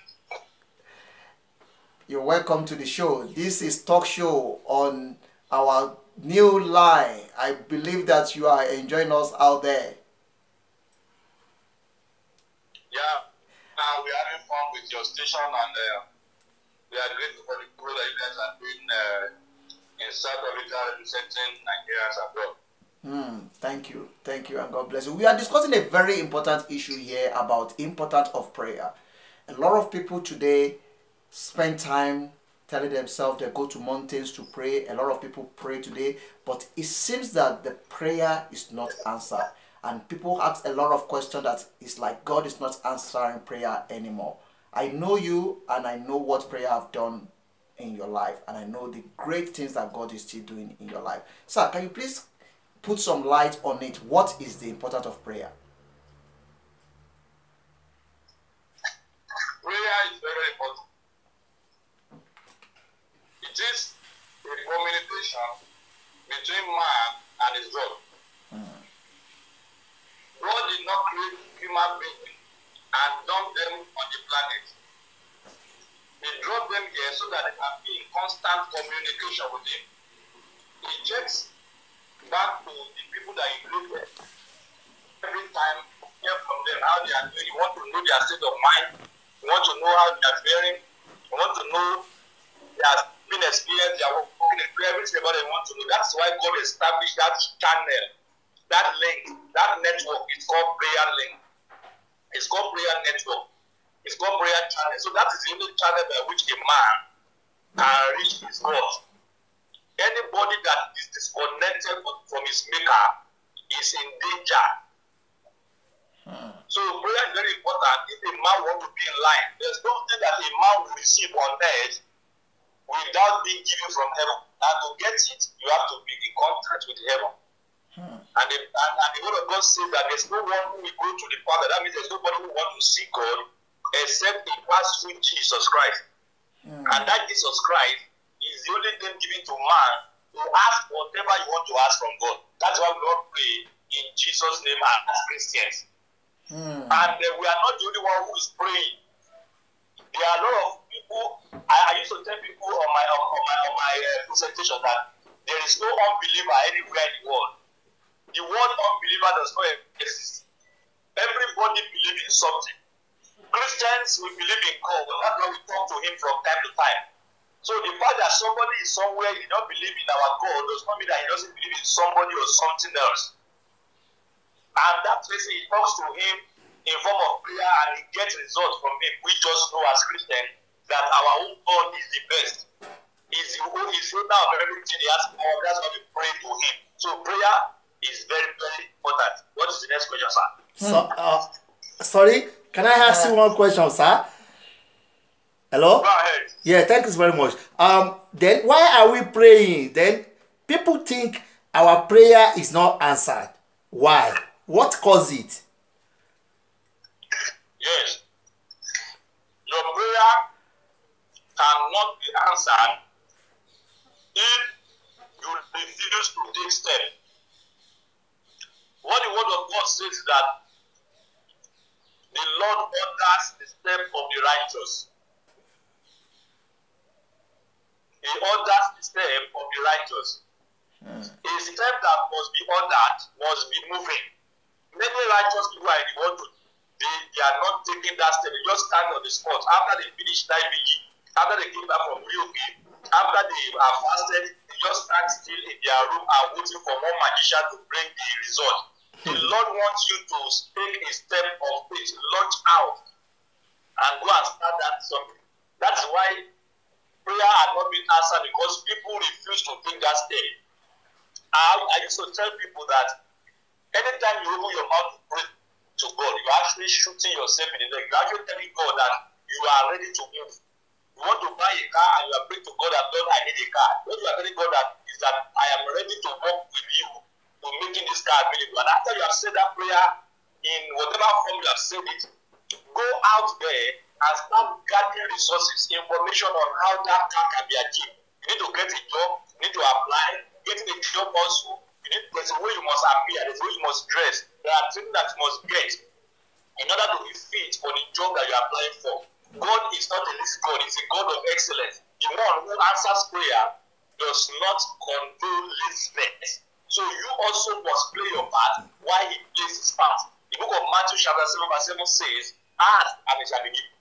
You're welcome to the show. This is talk show on our new line. I believe that you are enjoying us out there. Yeah, uh, we are having fun with your station, and uh, we are grateful for the good that you guys are doing uh, in South Africa, representing Nigerians abroad. Hmm, thank you, thank you, and God bless you. We are discussing a very important issue here about importance of prayer. A lot of people today spend time telling themselves they go to mountains to pray. A lot of people pray today, but it seems that the prayer is not answered, and people ask a lot of questions that it's like God is not answering prayer anymore. I know you, and I know what prayer have done in your life, and I know the great things that God is still doing in your life. Sir, can you please put some light on it? What is the importance of prayer? Prayer is very important. It is a communication between man and his God. God did not create human beings and dump them on the planet. He dropped them here so that they can be in constant communication with him. He checks back to the people that he created. Every time, hear from them how they are doing. You want to know their state of mind. You want to know how they are faring. You want to know their been experience, their working in prayer, everything about them you want to know. That's why God established that channel, that link, that network. It's called prayer link. It's called prayer network. It's called prayer channel. So that is the only channel by which a man can reach his God. Anybody that is disconnected from his maker is in danger. So prayer is very important. If a man want to be in line, there's nothing that a man will receive on earth without being given from heaven. And to get it, you have to be in contact with heaven. And, the, and, and the word of God says that there's no one who will go to the Father. That means there's nobody who wants to see God except he pass through Jesus Christ. And that Jesus Christ is the only thing given to man to ask whatever you want to ask from God. That's why we all pray in Jesus' name as Christians. Hmm. And uh, we are not the only one who is praying. There are a lot of people. I, I used to tell people on my on, on my on my uh, presentation that there is no unbeliever anywhere in the world. The word unbeliever does not exist. Everybody believes in something. Christians we believe in God. That's why we talk to Him from time to time. So the fact that somebody is somewhere he don't believe in our God does not mean that he doesn't believe in somebody or something else. And that person he talks to him in form of prayer and he gets results from him. We just know as Christians that our own God is the best. He's the who is owner of everything he has for. That's why we pray to him. So prayer is very, very important. What is the next question, sir? So, uh, sorry, can I ask you one question, sir? Hello? Go ahead. Yeah, thank you very much. Um, then why are we praying? Then people think our prayer is not answered. Why? What caused it? Yes. Your prayer cannot be answered if you refuse to take steps. What the word of God says is that the Lord orders the step of the righteous. He orders the step of the righteous. A step that must be ordered must be moving. Many righteous people are in the world to- they, they are not taking that step. They just stand on the spot after they finish night vigil, after they came back from Rio after they are fasted, they just stand still in their room and waiting for one magician to bring the result. The Lord wants you to take a step of faith, launch out, and go and start that something. That's why prayer had not been answered because people refuse to take that step. I, I used to tell people that anytime you open your mouth to pray to God, you're actually shooting yourself in the leg. You're actually telling God that you are ready to move. You want to buy a car and you are praying to God that Lord, I need a car. What you are telling God that is that I am ready to work with you to making this car available. And after you have said that prayer in whatever form you have said it, go out there and start gathering resources, information on how that car can be achieved. You need to get a job, you need to apply, getting a job also. You need there's a way you must appear, there's a way you must dress, there are things that you must get in order to be fit for the job that you are applying for. God is not a lazy God, he's a God of excellence. The one who answers prayer does not condone laziness. So you also must play your part while he plays his part. The book of Matthew chapter 7 verse 7 says, Ask and it shall be given.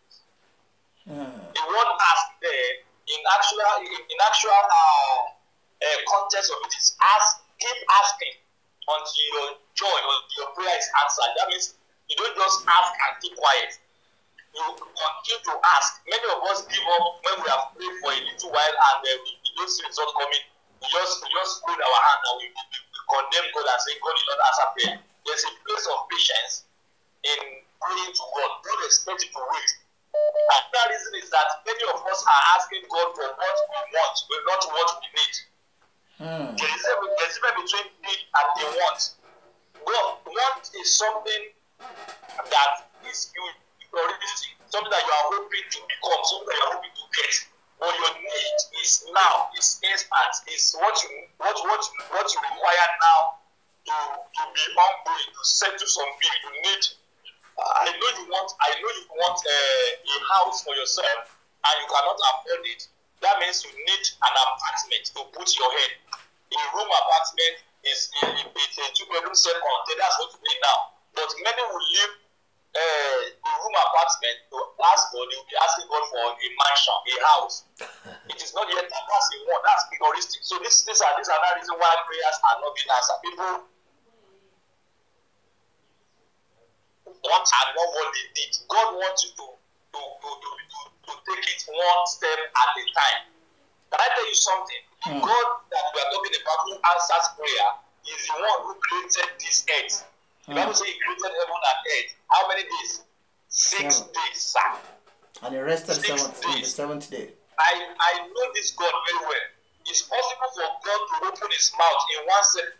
The word ask there in actual in, in actual uh, uh, context of it is ask, keep asking until your joy or your prayer is answered. That means you don't just ask and keep quiet. You continue to ask. Many of us give up when we have prayed for a little while and uh, we, we don't see results coming. We just we just put our hand and we, we, we condemn God and say God did not answer prayer. There's a place of patience in praying to God. God expects you to wait. And that reason is that many of us are asking God for what we want, but not what we need. Hmm. There is a there is a difference between need and the want. God, want is something that is you already something that you are hoping to become, something that you are hoping to get. But your need is now, is instant, is what you what what what you require now to to be ongoing, to settle some bill. You need I know you want I know you want uh, a house for yourself and you cannot afford it. That means you need an apartment to put your head. A room apartment is a, it's a two bedroom set container. That's what you need now. But many will live uh, a room apartment to ask God. They will be asking God for a mansion, a house. it is not yet that that's a one. That's egoistic. So this these are these are the reason why prayers are not being answered. People want and not what they need. God wants you to to, to, to, to, to take it one step at a time. Can I tell you something? The Hmm. God that we are talking about who answers prayer is the one who created this earth. The Bible says he created heaven and earth. How many days? Six Seven. days, sir. And he rested Six seventh, on the days. seventh day. I, I know this God very well. It's possible for God to open his mouth in one second.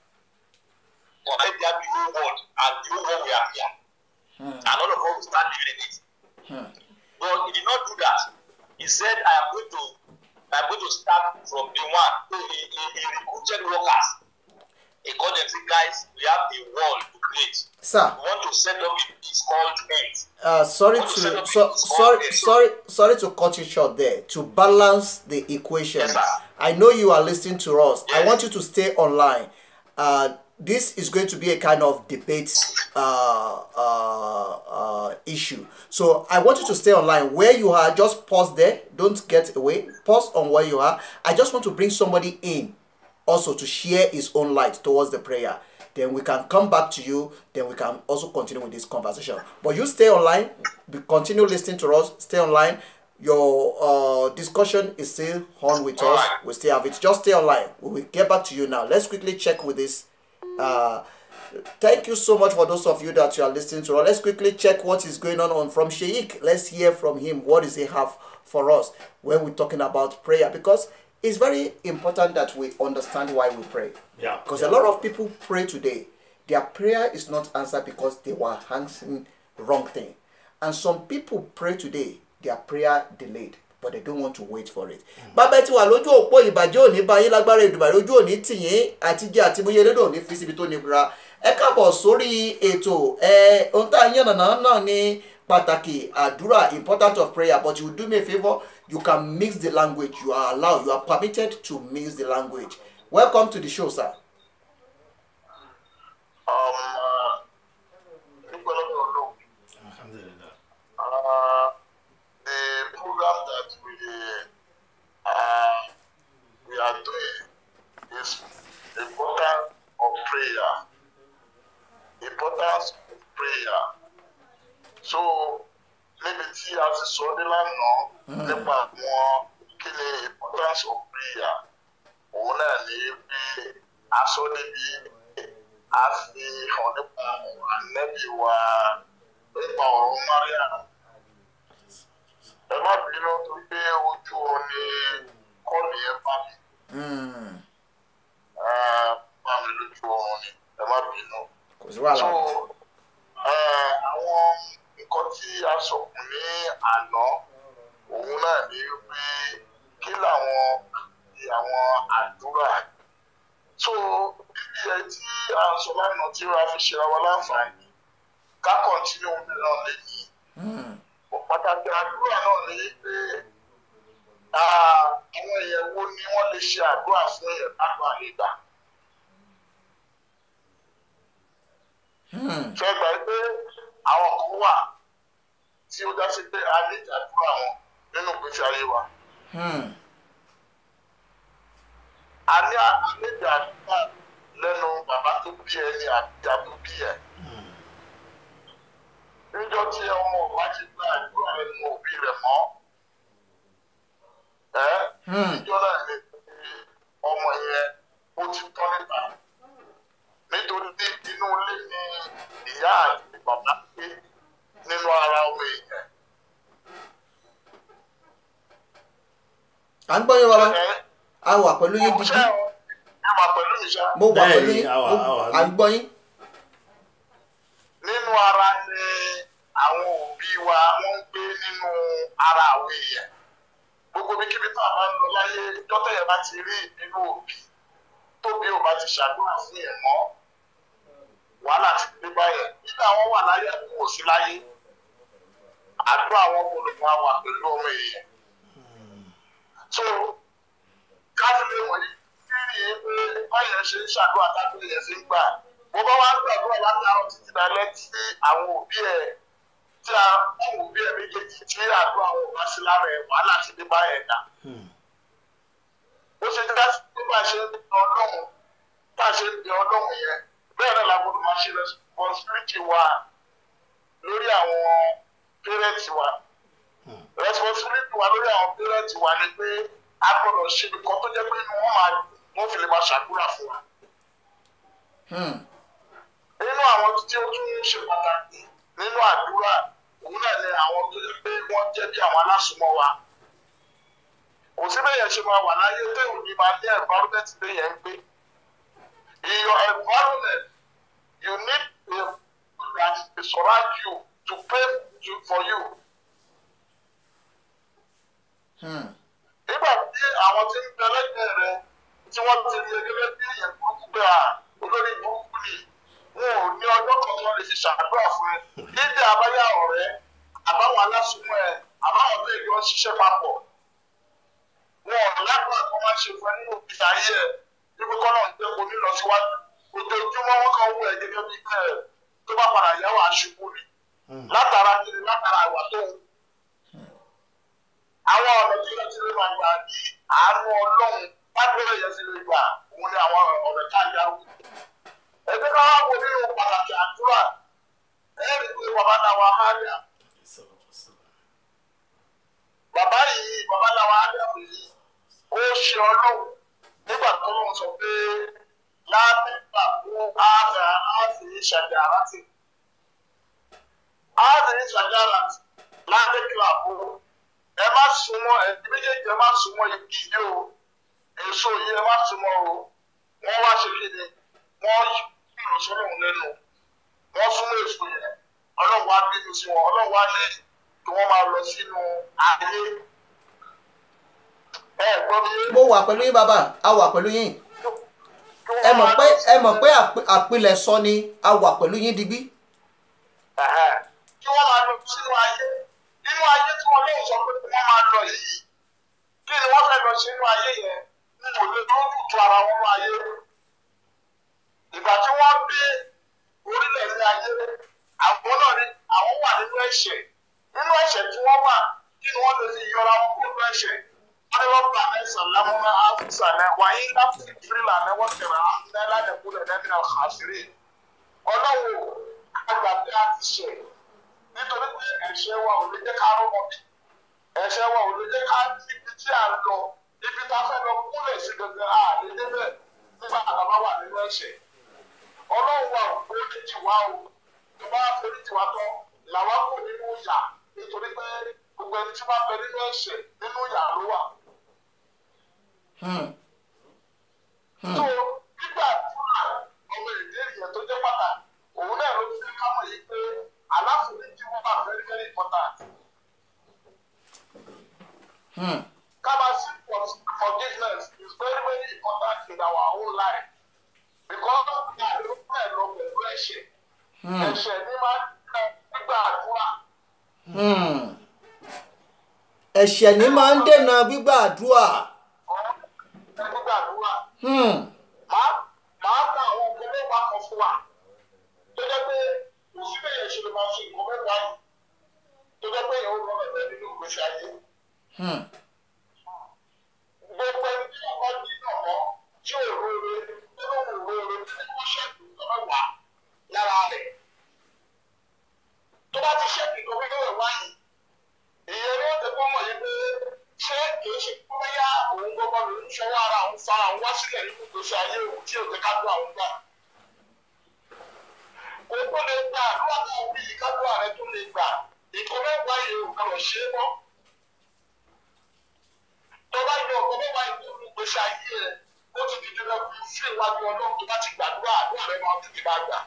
But let there be whole world and the whole world we are here. Hmm. And all of us will start living in it. Hmm. But he did not do that. He said, I am going to I'm going to start from the one. So he, he, he recruited workers. He called them, say, guys, we have a wall to create. Sir, We want to set up a it's called earth. uh, sorry Want to to set up so, a- sorry okay, so- sorry sorry to cut you short there. To balance the equation, Yes, sir. I know you are listening to us. I Yes. want you to stay online. Uh, this is going to be a kind of debate uh, uh, uh, issue. So I want you to stay online. Where you are, just pause there. Don't get away. Pause on where you are. I just want to bring somebody in also to share his own light towards the prayer. Then we can come back to you. Then we can also continue with this conversation. But you stay online. Be, continue listening to us. Stay online. Your uh, discussion is still on with us. Alright. We still have it. Just stay online. We will get back to you now. Let's quickly check with this. Uh, thank you so much for those of you that you are listening to us. Let's quickly check what is going on, on from Sheikh. Let's hear from him. What does he have for us when we're talking about prayer? Because it's very important that we understand why we pray. Yeah. Because a lot of people pray today, their prayer is not answered because they were answering wrong thing. And some people pray today, their prayer delayed, but they don't want to wait for it. bàbá tí wà lójú òpó ìbàjẹ́ òní bá yín lágbára ìdùbàrẹ̀ ojú òní tìyín àti jẹ́ àti múyẹ́ lédò òní fi síbi tó nira. ẹ káàbọ̀ sórí ètò ẹ ohun tá a yàn nàná náà ní pàtàkì àdúrà important of prayer but you do me a favour you can mix the language you are allowed you are permitted to mix the language welcome to the show sir. Um, uh, nípa lọ́dọ̀ Ọlọ́run, alhamdulilayi uh, the program that we uh, we are doing is importance of prayer. Importance of prayer. So níbi tí a ti sọ ní lánàá nípa àwọn kí ni importance of prayer òun náà ní pé aṣọ níbi a fi hàn nípa ọ̀rọ̀ ànẹ́bí wa nípa ọ̀rọ̀ Maria ẹ má bínú tó gbé ojú oorun ní kọ́ọ̀lù yẹn bá mi Hmm. Ah, bá mi lójú oorun ni ẹ má bínú kò sí wàhálà so eh, àwọn nǹkan tí a sọkùn ní àná òun náà ní pé kí làwọn àwọn àdúrà so bíbí ẹ tí a ń sọ lánàá tí a fi ṣe ra wa láǹfààní ká kọ́ntínú mìíràn lẹ́yìn Hmm. pàtàkì àdúrà náà ní pé ah, àwọn èèyàn wo ni wọ́n lè ṣe àdúrà fún èèyàn lágbàá nígbà. Hmm. fẹ́ gbà pé àwọn kan wà tí ó dá sí pé a lè jàdúrà wọn nínú ìgbésí ayé wa. Hmm. a ní àlejò àdúrà lẹ́nu bàbá tó bí ẹni àbíjà tó bí ẹ. níjọ́ tí ọmọ ọba ti gba àdúrà lẹ́nu òbí rẹ̀ mọ́. ẹ́ Hmm. níjọ́ náà ni ọmọ yẹn ó ti tán níta. nítorí tí inú ilé ni ìyá àti bàbá gbé nínú ara ọmọ èèyàn. à ń gbọ́ yín bàbá ẹ́ a wà pẹ̀lú yín ṣé dídí ẹ wà pẹ̀lú mi ṣá. mo wà pẹ̀lú Bẹ́ẹ̀ni, yín a wà, mo- a wà à ń ní. gbọ́ yín nínú ara ni àwọn òbí wa wọ́n ń gbé nínú ara àwọn èèyàn gbogbo bí kíbi tá a bá ń lọ láyé dọ́tẹ̀ yẹn bá ti rí nínú òbí tóbi ò bá ti ṣàdúrà fún yẹn mọ́ wàhálà ti dé báyẹn nígbà wọn wà láyé àti kò sí láyé àdúrà wọn kò lè máa wà pẹ̀lú ọmọ èèyàn so káfíńdé wọ̀nyí kiri pé báyẹn ṣe ń ṣàdúrà tábìlì yẹn fi ń gbà bó bá wá ń gbàdúrà látàárọ̀ títí dalẹ́ tí àwọn òbí ẹ̀ tí àwọn òbí ẹ̀ méjèèjì tí àdúrà wọn bá sí lára ẹ̀ wàhálà ti dé báyẹn dà ó ṣe dá sí pé bá a ṣe ń bí ọlọ́run bá a ṣe ń bí ọlọ́run yẹn bẹ́ẹ̀ náà la gbọ́dọ̀ máa ṣe responsibility wa lórí àwọn parents wa responsibility wa lórí àwọn parents wa ni pé a gbọ́dọ̀ ṣe nǹkan tó jẹ́ pé inú wọn máa wọ́n fi lè máa ṣàdúrà fún wa Hmm. nínú àwọn tí ó tún ṣe pàtàkì nínú àdúrà òun náà ni àwọn tó yẹ pé wọ́n jẹ́ bí àwọn alásùnmọ́ wa kò sí bẹ́ẹ̀ ṣe máa wà láyé téèyàn ní máa ní environment téèyàn ń gbé in your environment you need a that to surround you to pray to, for you Hmm. nígbà tí àwọn tí ń bẹ lẹ́gbẹ̀ẹ́ rẹ tí wọ́n ti rí gẹ́gẹ́ bí èèyàn burúkú pé à olórí burúkú ni wọn ò ní ọjọ́ kan tí wọ́n lè fi ṣàdúrà fún ẹ dídé abáyá ọ̀rẹ́ àbáwọn alásùnmọ́ ẹ àbáwọn tó èdè wọn ṣiṣẹ́ papọ̀ wọn ò lágbára kan máa ṣe fún ẹ nínú ìgbésí ayé ẹ níbi kọ́ náà ń gbé kó ní lọ síwájú ojoojúmọ́ wọn kàn wú ẹ gẹ́gẹ́ bí ẹ tó bá padà yáwó aṣubú ni látara kiri látara ìwà tó ń àwọn ọ̀nà tí wọ́n ti lè máa gbà ní àánú ọlọ́run lágbèrè yẹn ti lè gbà òun ni àwọn ọ̀nà tá a yà wù. ẹgbẹ́ ká wá wo nínú pàtàkì àdúrà ẹ̀rí pé bàbá náà wà á dà bàbá yìí bàbá náà wà á dà pé ó ṣe ọlọ́run nígbà tó lóun sọ pé lábẹ́gbà fún ààrẹ àti ìṣàjà àrántì ààrẹ ìṣàjà àrántì lábẹ́gbà fún ẹ má súnmọ́ ẹbí méjèèjì ẹ má súnmọ́ igi yìí o èso yìí ẹ má súnmọ́ o wọ́n wá ṣe kí ni wọ́n yìí sọ́nà òun lẹ́nu wọ́n súnmọ́ èso yẹn ọlọ́run wá bínú sí wọn ọlọ́run wá ní kí wọ́n máa lọ sínú ayé ẹ gbọ́ mi mo wà pẹ̀lú yín bàbá a wà pẹ̀lú yín kí wọ́n ẹ mọ̀ máa pé lọ ẹ mọ̀ pé sínú- àpè- àpilẹ̀sọ ni a wà pẹ̀lú yín digbí Ẹ̀hẹ́. kí wọ́n máa lọ sínú ayé nínú ayé tí wọ́n lóun sọ pé kí wọ́n máa lọ yìí kí ni wọ́n fẹ́ lọ sí inú ayé yẹn n kò lè tó tutù ara wọn nínú ayé ìgbà tí wọ́n dé orílẹ̀ ní ayé àwọn náà ní àwọn wà nínú ẹ̀ṣẹ̀ nínú ẹ̀ṣẹ̀ tí wọ́n wà kí ni wọ́n lè fi yọra wọn kúrò nínú ẹ̀ṣẹ̀ wọ́n ní wọ́n gbà mẹ́sàn-án lámúná áfíìsà náà wáyé láti ìfìrìlà náà wọ́n tẹ̀ra náírà nìkúlẹ̀ nẹ́ẹ̀mí àṣírí ọlọ́wọ́ àgbà bí a ti ṣe nítorí pé ẹ̀ṣẹ̀ wa ò lè jẹ́ ká rọ́mọ bí ẹ̀ṣẹ̀ wa ò lè jẹ́ ká níbi tí à ń lọ ibi tá a fẹ́ lọ kúnlẹ̀ sí gangan a lè débẹ̀ nígbà tá a bá wà nínú ẹ̀ṣẹ̀ ọlọ́run wa ò foríjì wá o tó bá foríjì wá tán làwa kò nínú ìyà nítorí pé gbogbo ẹni tí wọ́n bẹ nínú ẹ̀ṣẹ̀ nínú ìyà ló wà. Hmm. tó nígbà fúnra ọmọ èdè ènìyàn tó jẹ́ pàtàkì òun náà ló fi ká mọ̀ yìí pé aláforíjì wọn wà very very important. Hmm. Kaba seek for forgiveness is very very important in our own life because ní àdéhùn ẹ̀ lọ pẹ̀lú ẹ̀ṣẹ̀ Hmm. ẹ̀ṣẹ̀ ní máa ń tẹ nígbà àdúrà Hmm. ẹ̀ṣẹ̀ ní máa ń dènà gbígbàdúrà. ọ̀rọ̀ nígbà àdúrà. Hmm. Màá màá gba àwọn nǹkan mẹ́wàá kan fún wa tó jẹ́ pé kò sí bẹ́ẹ̀ yẹn ṣe lè máa ṣe nǹkan mẹ́wàá yìí tó jẹ́ pé ìyàwó lọ́wọ́ ẹ̀fẹ́ nínú ìgbésí ayé. Hmm. gbogbo ẹni tí wọn bá dín náà mọ tí ò lóore nínú òróore tí wọn ṣẹ́kù nǹkan mẹ́wàá lára rẹ̀ tó bá ti ṣẹ́kù nǹkan mẹ́wàá wáyé ìyẹn ló ń tẹ́kọ̀ mọ̀ yìí pé ṣé kìí ṣe kó bẹ́yà òun gbọ́gbọ́ ló ń ṣọwọ́ ara òun fara òun wá sílẹ̀ nínú ìgbésí ayé òun tí òun ká dún àwọn gbà. kò tó lè gbà àdúrà tó wí yìí ká dún ààrẹ tó lè gbà nǹkan mẹ́wàá yìí ò kàn ṣe é mọ́ tó bá yọ ọkọ bá wà nínú ìgbésí ayé rẹ ó ti di dandan fún fún ìwádìí ọlọ́run tó bá ti gbàdúrà àdúrà rẹ máa tètè máa gbà.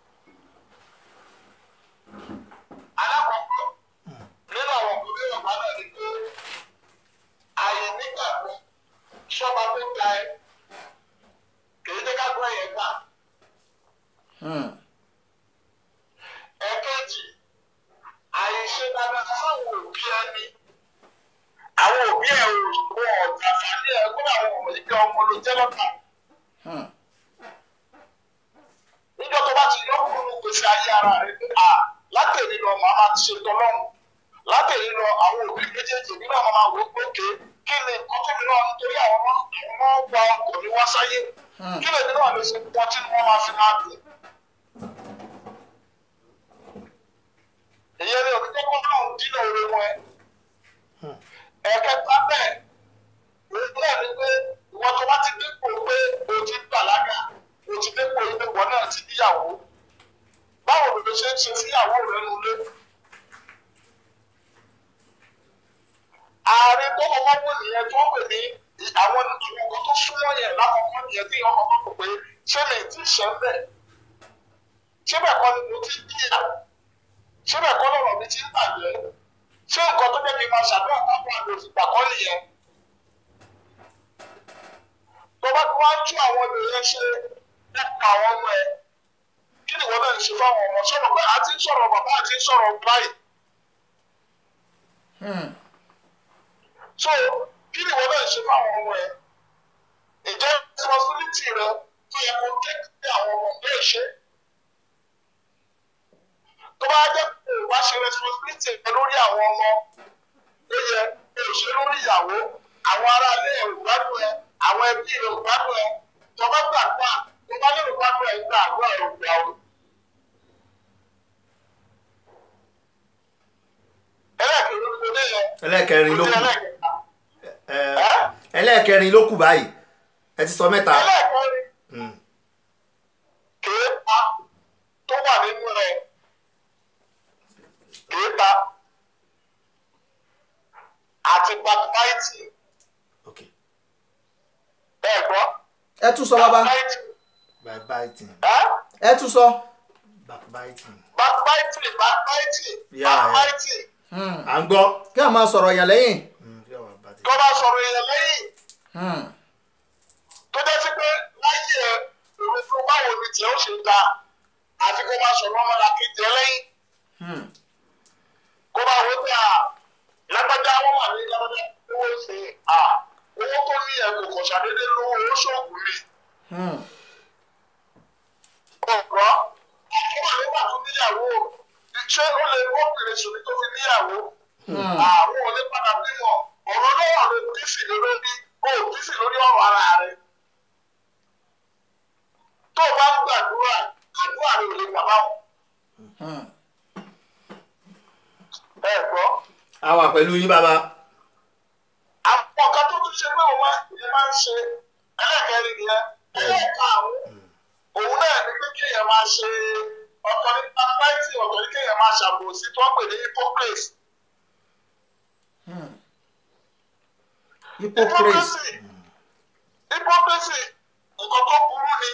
alákọ̀ọ́kọ́ nínú àwọn ọkùnrin ọ̀gá náà ni pé ààyè nígbàgbọ́ sọ́ba tó ga ẹ kìí jẹ́ ká gbọ́ yẹn gbà. Hmm. ẹ̀kejì àìṣe dáadáa fáwọn òbí ẹni àwọn òbí ẹ̀ ò wọ ọ̀dà fàálẹ̀ ẹ̀ kó àwọn ọmọ ìgbà ọmọ ló jẹ́ lọ́kàn. Hmm. níjọ́ tó bá ti yọ kúrò ní gbèsè ayé ara rẹ̀ pé à látẹ̀lé lọ màá máa ti ṣe tọ́lọ́run látẹ̀lé lọ àwọn òbí méjèèjì mi náà máa wò ó pé òkè kí ni nǹkan tó mi náà nítorí àwọn ọmọ àwọn ọmọ gba ọkọ̀ mi wá sáyé Hmm. kí lèmi náà lè ṣe pọ̀ tí wọ́n máa fi máa dùn. ìyẹn ni òbí tó kọ́ náà ń dínà oore wọn ẹ. ẹ̀kẹta bẹ́ẹ̀ òun náà ni pé ìwọ tó bá ti dépò pé o ti bàlágà o ti dépò ilé ìwọ náà ti níyàwó báwo ló ṣe ń ṣe síyàwó rẹ nulẹ̀. ààrẹ tó kọ́kọ́ wò nìyẹn tó pè ní àwọn nǹkan tó súnmọ́ yẹn lákọ̀ọ́kọ́ nìyẹn tí ọkọ̀ kọ́kọ́ pé ṣé mi ti ṣẹ́ ń bẹ̀ ṣé bẹ́ẹ̀ kọ́ ni mo ti díyà ṣé bẹ́ẹ̀ kọ́ lọ́rọ̀ mi ti ń bàjẹ́ ṣé nǹkan tó jẹ́ kí n máa ṣàdúrà káwọn àlè òfìgbà kọ́ nìyẹn tó bá tí wọ́n á tú àwọn ènìyàn ṣe nípa àwọn ọmọ ẹ kí ni ìwọ náà ń ṣe fáwọn ọmọ sọ̀rọ̀ pé àti ń sọ̀rọ̀ bàbá àti ń sọ̀rọ̀ báyìí Hmm. so kí ni ìwọ náà ń ṣe fáwọn ọmọ ẹ ìjẹ́ responsibility rẹ tó yẹ kó tẹ́kí àwọn ọmọ bẹ́ẹ̀ ṣe tó bá jẹ́ pé o bá ṣe responsibility rẹ lórí àwọn ọmọ ó yẹ kó o ṣe lórí ìyàwó àwọn ará ilé ẹ̀ ò gbádùn ẹ àwọn ẹbí rẹ ò gbádùn ẹ tó bá gbàgbà tó bá lérò gbádùn ẹ gbà àdúrà ẹ ò gbà o. ẹlẹ́ẹ̀kejì ló ti dé yẹn ẹlẹ́ẹ̀kẹrin ló kù ẹlẹ́ẹ̀kẹta. ẹ, ẹlẹ́ẹ̀kẹrin ló kù báyìí ẹ ti sọ mẹ́ta ẹlẹ́ẹ̀kẹrin Hmm. kéèta tó wà nínú rẹ̀ kéèta àti backbiting ok bẹ́ẹ̀ gbọ́ ẹ tún sọ bàbá backbiting backbiting ẹ́ ẹ tún sọ. backbiting backbiting backbiting Yeah, yeah. backbiting Hmm. à ń gbọ́ kí a máa sọ̀rọ̀ yàn lẹ́yìn. Hmm, kí àwọn bá ti- tó bá sọ̀rọ̀ èèyàn lẹ́yìn Hmm. tó jẹ́ sí pé láyé ẹ̀ òun tó báwo ni tiẹ̀ ó ṣe da àti kó máa sọ̀rọ̀ ọmọlàkejì ẹ lẹ́yìn. Hmm. kó bá wọ pé à lágbájá wọn wà ní lágbájá owó ṣe à owó tó ní ẹ kò kò ṣàdédé lówó owó ṣoògùn mi Hmm. ọ̀rọ̀ àkọ́wà nígbà tó níyàwó ṣé ó lè wọ́pìnrin sùn tó fi níyàwó àwọn ò lè padà bímọ ọ̀rọ̀ lọ́wọ́ ló bísì lórí ó bísì lórí ọ̀rọ̀ ara rẹ̀ tó o bá ń gbàdúrà àdúrà rẹ̀ ò lè gbà báwọn Hmm. ẹ gbọ́. a wà pẹ̀lú yín bàbá àwọn kan tó tún ṣe pé òun máa ìyẹn máa ń ṣe ẹlẹ́kẹ̀rin yẹn ẹlẹ́karùn-ún òun náà ní pé kéèyàn máa ṣe ọ̀tọ̀ ní pápáìtì ọ̀tọ̀ ní kéèyàn máa ṣàbòsí tó ń pè ní hypocrisy. hypocrisy hypocrisy nǹkan tó burú ni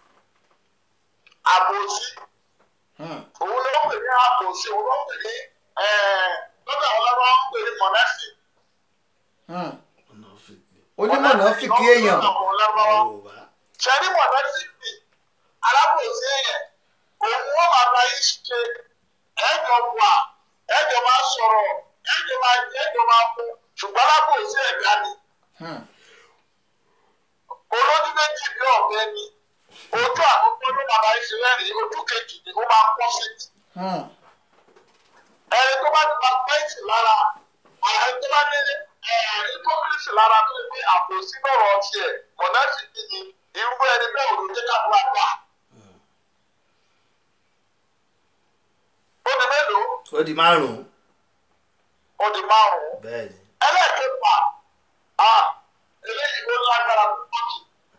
àbòsí Hmm. òun ni wọ́n pè ní àbòsí òun ló ń pè ní lọ́dọ̀ àwọn lọ́wọ́ ń pè ní mọ̀nẹ́sì. Hmm. ọ̀nà fìdí onímọ̀nà fìkì èèyàn yorùbá ṣẹ́rí mọ̀nẹ́sì bì alábòsí èèyàn òun wọ́n máa bá yín ṣe ẹ̀jọ̀ wà ẹ̀jọ̀ máa sọ̀rọ̀ ẹ̀jọ̀ máa ẹ̀jọ̀ máa mú ṣùgbọ́n alábòsí ẹ̀dá ni Hmm. olójú méjì bí ọ̀bẹ ni ojú àkọ́kọ́ ló máa bá yín ṣe rẹ́rìn ojú kejì ni ó máa pọ̀ sí i. Hmm. ẹni tó bá ti máa pẹ́ǹtì lára ẹni tó bá ní hypocrisy lára tó ní àbòsí lọ́rọ̀ tiẹ̀ mọ̀nàfì ni irú ẹni bẹ́ẹ̀ ò ló jẹ́ ká bá gbà. ó di mélòó ó di márùn-ún ó di márùn-ún bẹ́ẹ̀ ni ẹlẹ́ẹ̀kẹfà a eléyìí ó lágbára púpọ̀ jù.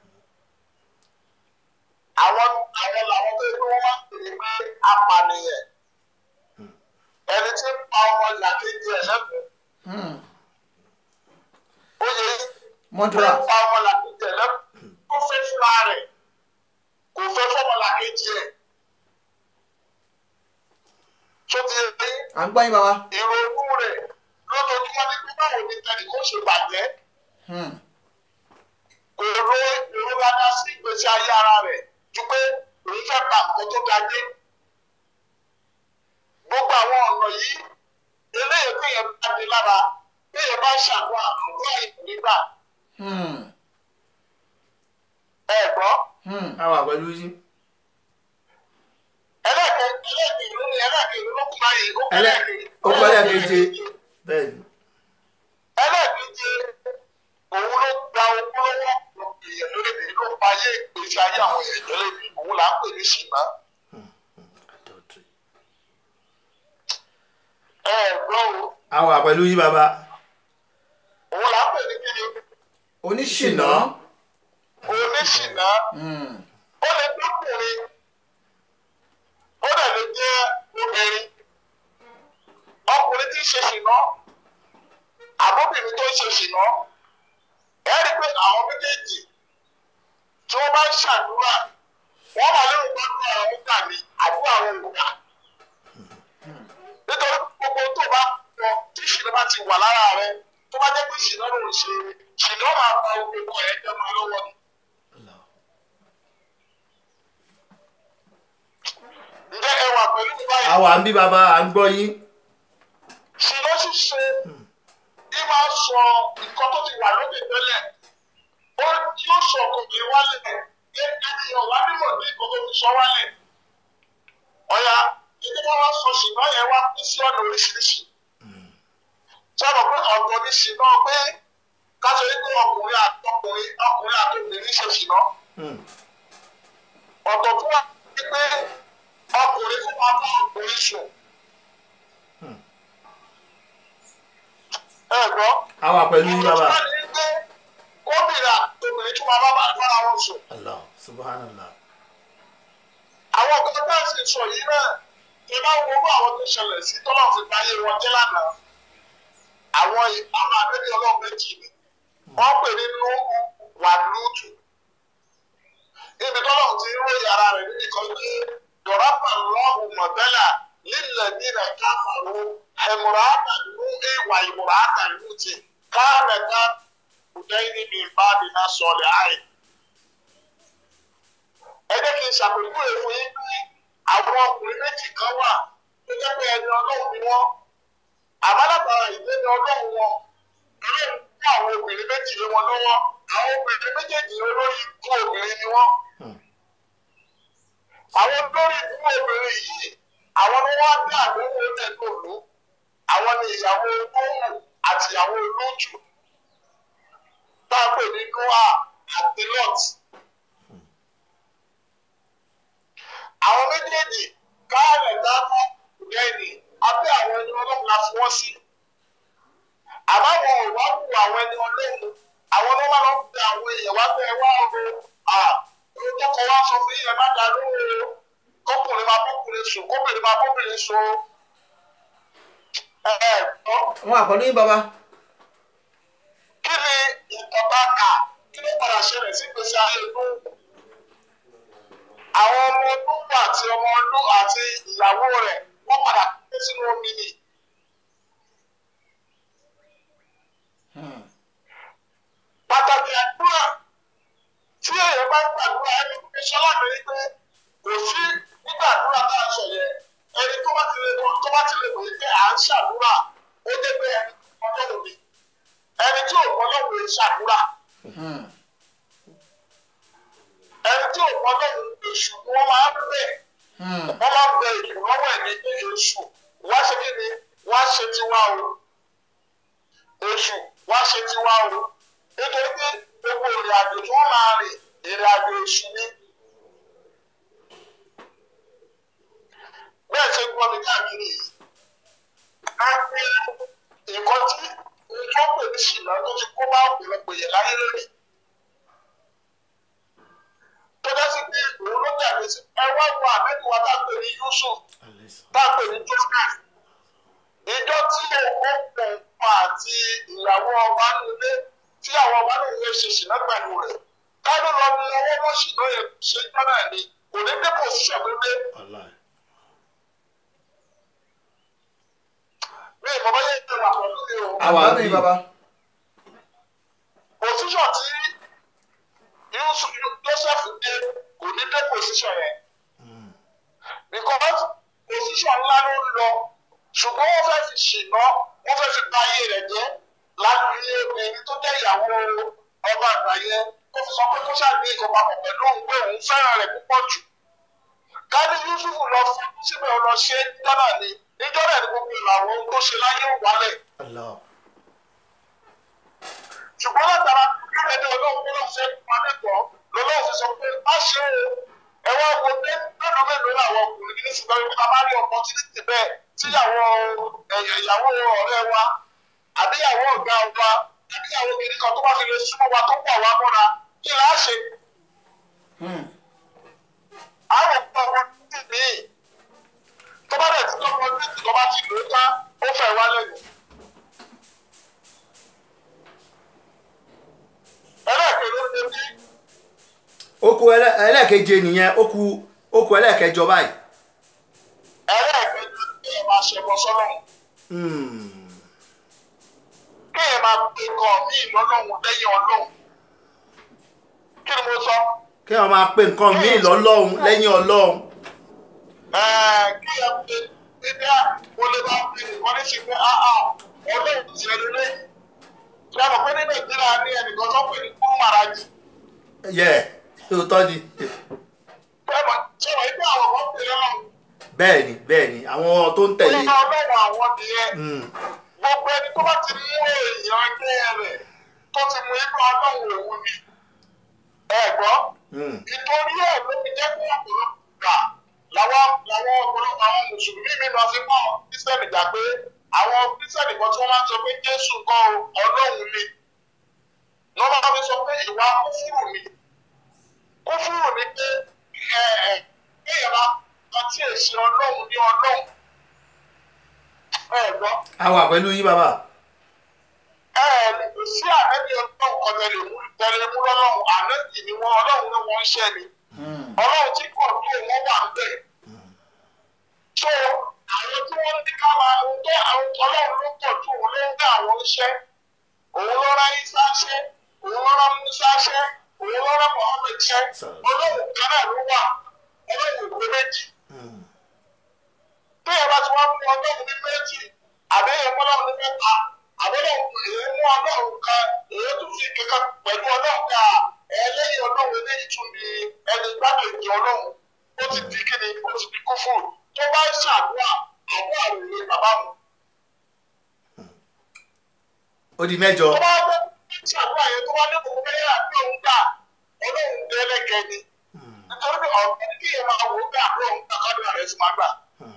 àwọn àwọn làwọn tó yẹ kí wọ́n máa ń pè ní pé apànìyàn ẹni tí ń pa ọmọ ìlàkejì ẹ̀ lẹ́kùn Hmm. ó yẹ yí mọ́dúrà ó pa ọmọ ìlàkejì ẹ̀ lẹ́kùn ó fẹ́ fúnra rẹ̀ kò fẹ́ fọmọ ìlàkejì ẹ̀ tó ti yẹ yí à ń gbọ́ yín bàbá. ìrònú rẹ̀ lójoojúmọ́ ní pé báwo ni tẹnì kó ṣe bàjẹ́. Hmm. kò ro èrò rárá sí ìgbésí ayé ara rẹ̀ ju pé òun fẹ́ pa nǹkan tó ga dé. gbogbo àwọn ọ̀nà yìí eléyìí téèyàn bá dé lára téèyàn bá ṣàdúrà àdúrà ìgbégbà Hmm. ẹ gbọ́. Hmm. a wà pẹ̀lú yín ẹlẹ́ẹ̀kẹ́ ẹlẹ́ẹ̀kẹ́ ìlú ni ẹlẹ́ẹ̀kẹ́ ìlú ló kún báyìí ó kún Ẹlẹ́- ẹlẹ́ẹ̀kẹ́ ó kún ẹlẹ́ẹ̀keje. bẹ́ẹ̀ ni ẹlẹ́ẹ̀keje òun ló gba owó lọ́wọ́ èèyàn lórí èyí ló pa ayé ìgbésí ayé àwọn èèyàn lórí òun là ń pè ní ṣìnà. adultery ẹ gbọ́ o a wà pẹ̀lú yín bàbá òun là ń pè ní kíni oníṣìnà. oníṣìnà Hmm. ó lè dọ́kùnrin ó dẹ̀ lè jẹ́ obìnrin ọkùnrin tí ń ṣe ṣìnà àbóbìnrin tó ń ṣe ṣìnà ẹ rí i pé àwọn méjèèjì tí wọ́n bá ń ṣàdúrà wọ́n máa lérò gbọ́dọ̀ àwọn gbà ní àdúrà àwọn òkúta nítorí gbogbo tó bá pọ̀ tí ṣìnà bá ti wà lára rẹ tó bá jẹ́ pé ṣìnà ló ń ṣe ṣìnà máa pa gbogbo ẹ̀ jẹ́ máa lọ́wọ́ ni. Allah. ǹjẹ́ ẹ wà pẹ̀lú mi báyìí? a wà ń bí bàbá à ń gbọ́ yín ṣìnà ṣíṣe ní máa sọ nǹkan tó ti wà lókè tẹ́lẹ̀ ó yóò sọ ọkùnrin wálẹ̀ ènìyàn wá nímọ̀ ní nǹkan tó ti sọ wálẹ̀ ọ̀yà ìdí wọn wá sọ ṣìnà yẹn wá pín sí ọ̀nà oríṣiríṣi sọ̀rọ̀ pé ọ̀tọ̀ ní ṣìnà pé káṣọ yìí pé ọkùnrin àtọkùnrin ọkùnrin àtọkùnrin ṣe ṣìnà Hmm. ọ̀tọ̀ tó wà ní pé ọkùnrin kó máa bá ọkùnrin sùn. ẹ gbọ́. a wà pẹ̀lú yín bàbá ọ̀tọ̀ tó wà ní pé kóbìnrin àtọkùnrin tó máa bá bára wọn sùn. Allah subhanallah àwọn kan bá sì sọ yìí náà ẹ bá wo owó àwọn tó ṣẹlẹ̀ sí tọ́lọ̀ fi báyé wọn jẹ́ lánàá. àwọn àwọn abẹ́rẹ́ ọlọ́run méjì ni wọ́n pè ní nú wà lóòtù. ibi tọ́lọ̀ ti ń ròyìn ara rẹ̀ níbi kan pé dọ̀rọ̀pà lọ́hùn mọ̀tẹ́là lílẹ̀ nílẹ̀ káfàró ẹ̀mùràtà nú ìwà ìmùràtà lùtì káàmẹ̀ká kùdẹ́yìn níbi ìbáàdì náà sọ̀lẹ̀ àì ẹ jẹ́ kí n ṣàpèjúwe fún yín pé àwọn ọkùnrin méjì kan wà tó jẹ́ pé ẹni ọlọ́run ni wọ́n àbálàbàrà ìdílé ni ọlọ́run wọn ọlọ́run fún àwọn obìnrin méjì lé wọn lọ́wọ́ àwọn obìnrin méjèèjì olórí ikú obìnrin ni wọ́n. àwọn olórí ikú obìnrin yìí àwọn ni wọ́n á dá àdéhùn oúnjẹ tó lù àwọn ni ìyàwó olóhùn àti ìyàwó olójú tá a pè ní noah àti lot. àwọn méjèèjì káàlẹ̀ dáná lẹ́yìn abẹ́ àwọn ẹni ọlọ́run la fi wọ́n sí. àmọ́ àwọn ò wá wù àwọn ẹni ọlọ́run àwọn ọlọ́run lọ bá tẹ wá o à tọkọ wá sọ fún yín ẹ má dá lóhùn o kọkùnrin máa bọkùnrin sùn kóbìnrin máa bọkùnrin sùn o. ẹ ẹ gbọ́ wọn àpọ̀lú yín bàbá. kí ni ìjọba kà kí ló padà ṣẹlẹ̀ sí gbèsè ayé inú àwọn ọmọ olúwa àti ọmọ olú àti ìyàwó rẹ̀ wọ́n padà kó sínú omi ni. pàtàkì àdúrà tí èèyàn bá gbàdúrà ẹni tó fi ṣọlá mi ní pé kò sí nígbàdúrà tá a sọ yẹn ẹni tó bá ti lè mọ tó bá ti lè mọ pé à ń ṣàdúrà ó dé pé ẹni tó mọ lọ́wọ́ mi ẹni tí ò mọ lọ́wọ́ mi ṣàdúrà ẹni tí ò mọ lọ́wọ́ èṣù ni wọ́n máa ń bẹ̀ wọ́n máa ń bẹ èṣù lọ́wọ́ ẹ̀ ní pé èṣù wá ṣe kí ni wá ṣe tiwa o èṣù wá ṣe tiwa o nítorí pé gbogbo ìrìn àjò tí wọ́n máa rìn ìrìn àjò èṣù ni. bẹ́ẹ̀ ṣe gbọ́ mi káàkiri yìí a gbé nǹkan tí nǹkan pè ní ṣìnà tó ti kó bá ọ̀pọ̀lọpọ̀ yẹn láyé lónìí. tó dá sí pé òun ló dàbí sí ẹ wá wo àmẹ́bí wa tá a pè ní Yusuf tá a pè ní Joseph. ìjọ tí òun pọ̀ àti ìyàwó ọba nílé tí àwọn ọba náà yẹ ṣe ṣìnà pẹ̀lú rẹ̀ káàdó lọ ní ọwọ́ mọ́ ṣìnà yẹn ṣe jọ́nà ni kò ní dé pòsíṣàn pépé. mi ì mọ̀ bá yẹ kí n wà pẹ̀lú mi o. Àwa àgbàdo bí. yín bàbá. position tí Yusuf Joseph dé kò ní dé position yẹn because position ńlá ló ń lọ ṣùgbọ́n wọ́n fẹ́ fi ṣìnà wọ́n fẹ́ fi bà ayé rẹ̀ jẹ́ láti ilé obìnrin tó jẹ́ ìyàwó ọba àgbà yẹn kó fi sọ pé kó ṣàgbé ìjọba pọ̀ pẹ̀lú òun pé òun fẹ́ràn rẹ̀ púpọ̀ jù káni Yusuf lọ fún síbẹ̀ ọ lọ ṣe jọ́nà ni níjọ́ rẹ̀ ni gbogbo ìlànà ohun tó ṣe láyé ò wálẹ̀ ṣùgbọ́n látara ẹni ọlọ́run tó lọ́ọ́ fẹ́ pa lẹ́kọ̀ọ́ lọ́lọ́run fi sọ pé má ṣe o ẹ wá wo pé mélòó mélòó làwọn ọkùnrin ní ṣùgbọ́n ibi tá a bá rí opportunity bẹ́ẹ̀ tíyàwó ìyàwó ọ̀rẹ́ wa àbíyàwó ọ̀gá wa àbíyàwó kìnìún kan tó bá fi lè súnmọ́ wa tó pọ̀ wá mọ́ra kí là á ṣe. àwọn ọ̀gá wa ti ní tó bá dẹ̀ tí lọ́pọ̀ ní ìtìkọ́ bá ti lò ó tán ó fẹ́ wá lẹ́yìn. ẹlẹ́ẹ̀kejì ló ń bí ó kù ẹlẹ́- ẹlẹ́ẹ̀keje nìyẹn ó kù ó kù ẹlẹ́ẹ̀kẹjọ báyìí. ẹlẹ́ẹ̀kejì kí ẹ máa ṣe bọ́ sọ́lọ́run Hmm. kí ẹ máa pe nǹkan mí lọ́lọ́run lẹ́yìn ọlọ́run kí ni mo sọ kí wọ́n máa pe nǹkan míì lọ́lọ́run lẹ́yìn ọlọ́run. Ẹ̀ẹ́, kí ẹ pe bíbí à mo lè máa pe nǹkan ní sí pé áá ọlọ́run ti ẹni lẹ́yìn ṣé ẹ mọ̀ pé ní nàìjíríà ní ẹnìkan tó pè ní kúrú màrájì yẹ òótọ́ ni ṣé ẹ mọ̀ ṣé ẹ mọ̀ pé àwọn kan pè lọ́lọ́run bẹ́ẹ̀ ni bẹ́ẹ̀ ni àwọn tó ń tẹ̀lé. Bóyá ọlọ́run àwọn nìyẹn Hmm. gbogbo ẹni tó bá ti mú èèyàn ẹgbẹ́ rẹ̀ tó ti mú inú ọlọ́run òun ni ẹ gbọ́ Hmm. ìtorí ẹ̀ ló fi jẹ́ pé ọ̀pọ̀lọpọ̀ gbà làwọn làwọn ọ̀pọ̀lọpọ̀ àwọn mùsùlùmí mi lọ fi mọ́ àwọn kírísítẹ́nì gbà pé àwọn kírísítẹ́nì kan tí wọ́n máa ń sọ pé jésù kan o, ọlọ́run ni wọ́n máa fi sọ pé ìwà kúfúrù ni kúfúrù ni pé ẹ ẹ kéèyàn máa kan tí èsì ọlọ́run ní ọlọ́run ẹ gbọ́ a wà pẹ̀lú yín bàbá. ẹ ẹ lè kò sí ànẹ́bí ọlọ́run kan tẹ̀lé mú tẹ̀lé mú lọ́lọ́run ànẹ́bí ni wọ́n ọlọ́run ni wọ́n ń ṣẹ́ ni ọlọ́run tí kò tó wọ́n wà ń bẹ̀. so àwọn tí wọ́n ní ká máa ń tẹ́ àwọn ọlọ́run ló pọ̀ tó òun ló ń dá àwọn iṣẹ́ òun ló rán isa ṣẹ́ òun ló rán musa ṣẹ́ òun ló rán muhammed ṣẹ́ ọlọ́run kan náà ló wà ọlọ́run kò méjì téèyàn bá ti wá fún ọlọ́run ní méjì àbẹ́yẹ ọlọ́run ní mẹ́ta àbẹ́yẹ èyí mú ọlọ́run kan èyí tún fi kankan pẹ̀lú ọlọ́run ká ẹlẹ́yìn ọlọ́run eléyìí tún ní ẹni gbàgbé ọlọ́run ó ti di kíni ó ti di kúfù tó bá ń ṣàdúrà àdúrà rẹ̀ lé bàbá mu. ó di mẹ́jọ. tó bá bẹ́ ṣàdúrà yẹn tó bá ní òun bẹ́ẹ̀ àbí òun gbà ọlọ́run dẹ́lẹ́gẹ́ ni nítorí pé ọ̀gbìn kí yẹn máa wò ó bẹ́ àbí òun gbà kádùn rẹ̀ sì máa gbà.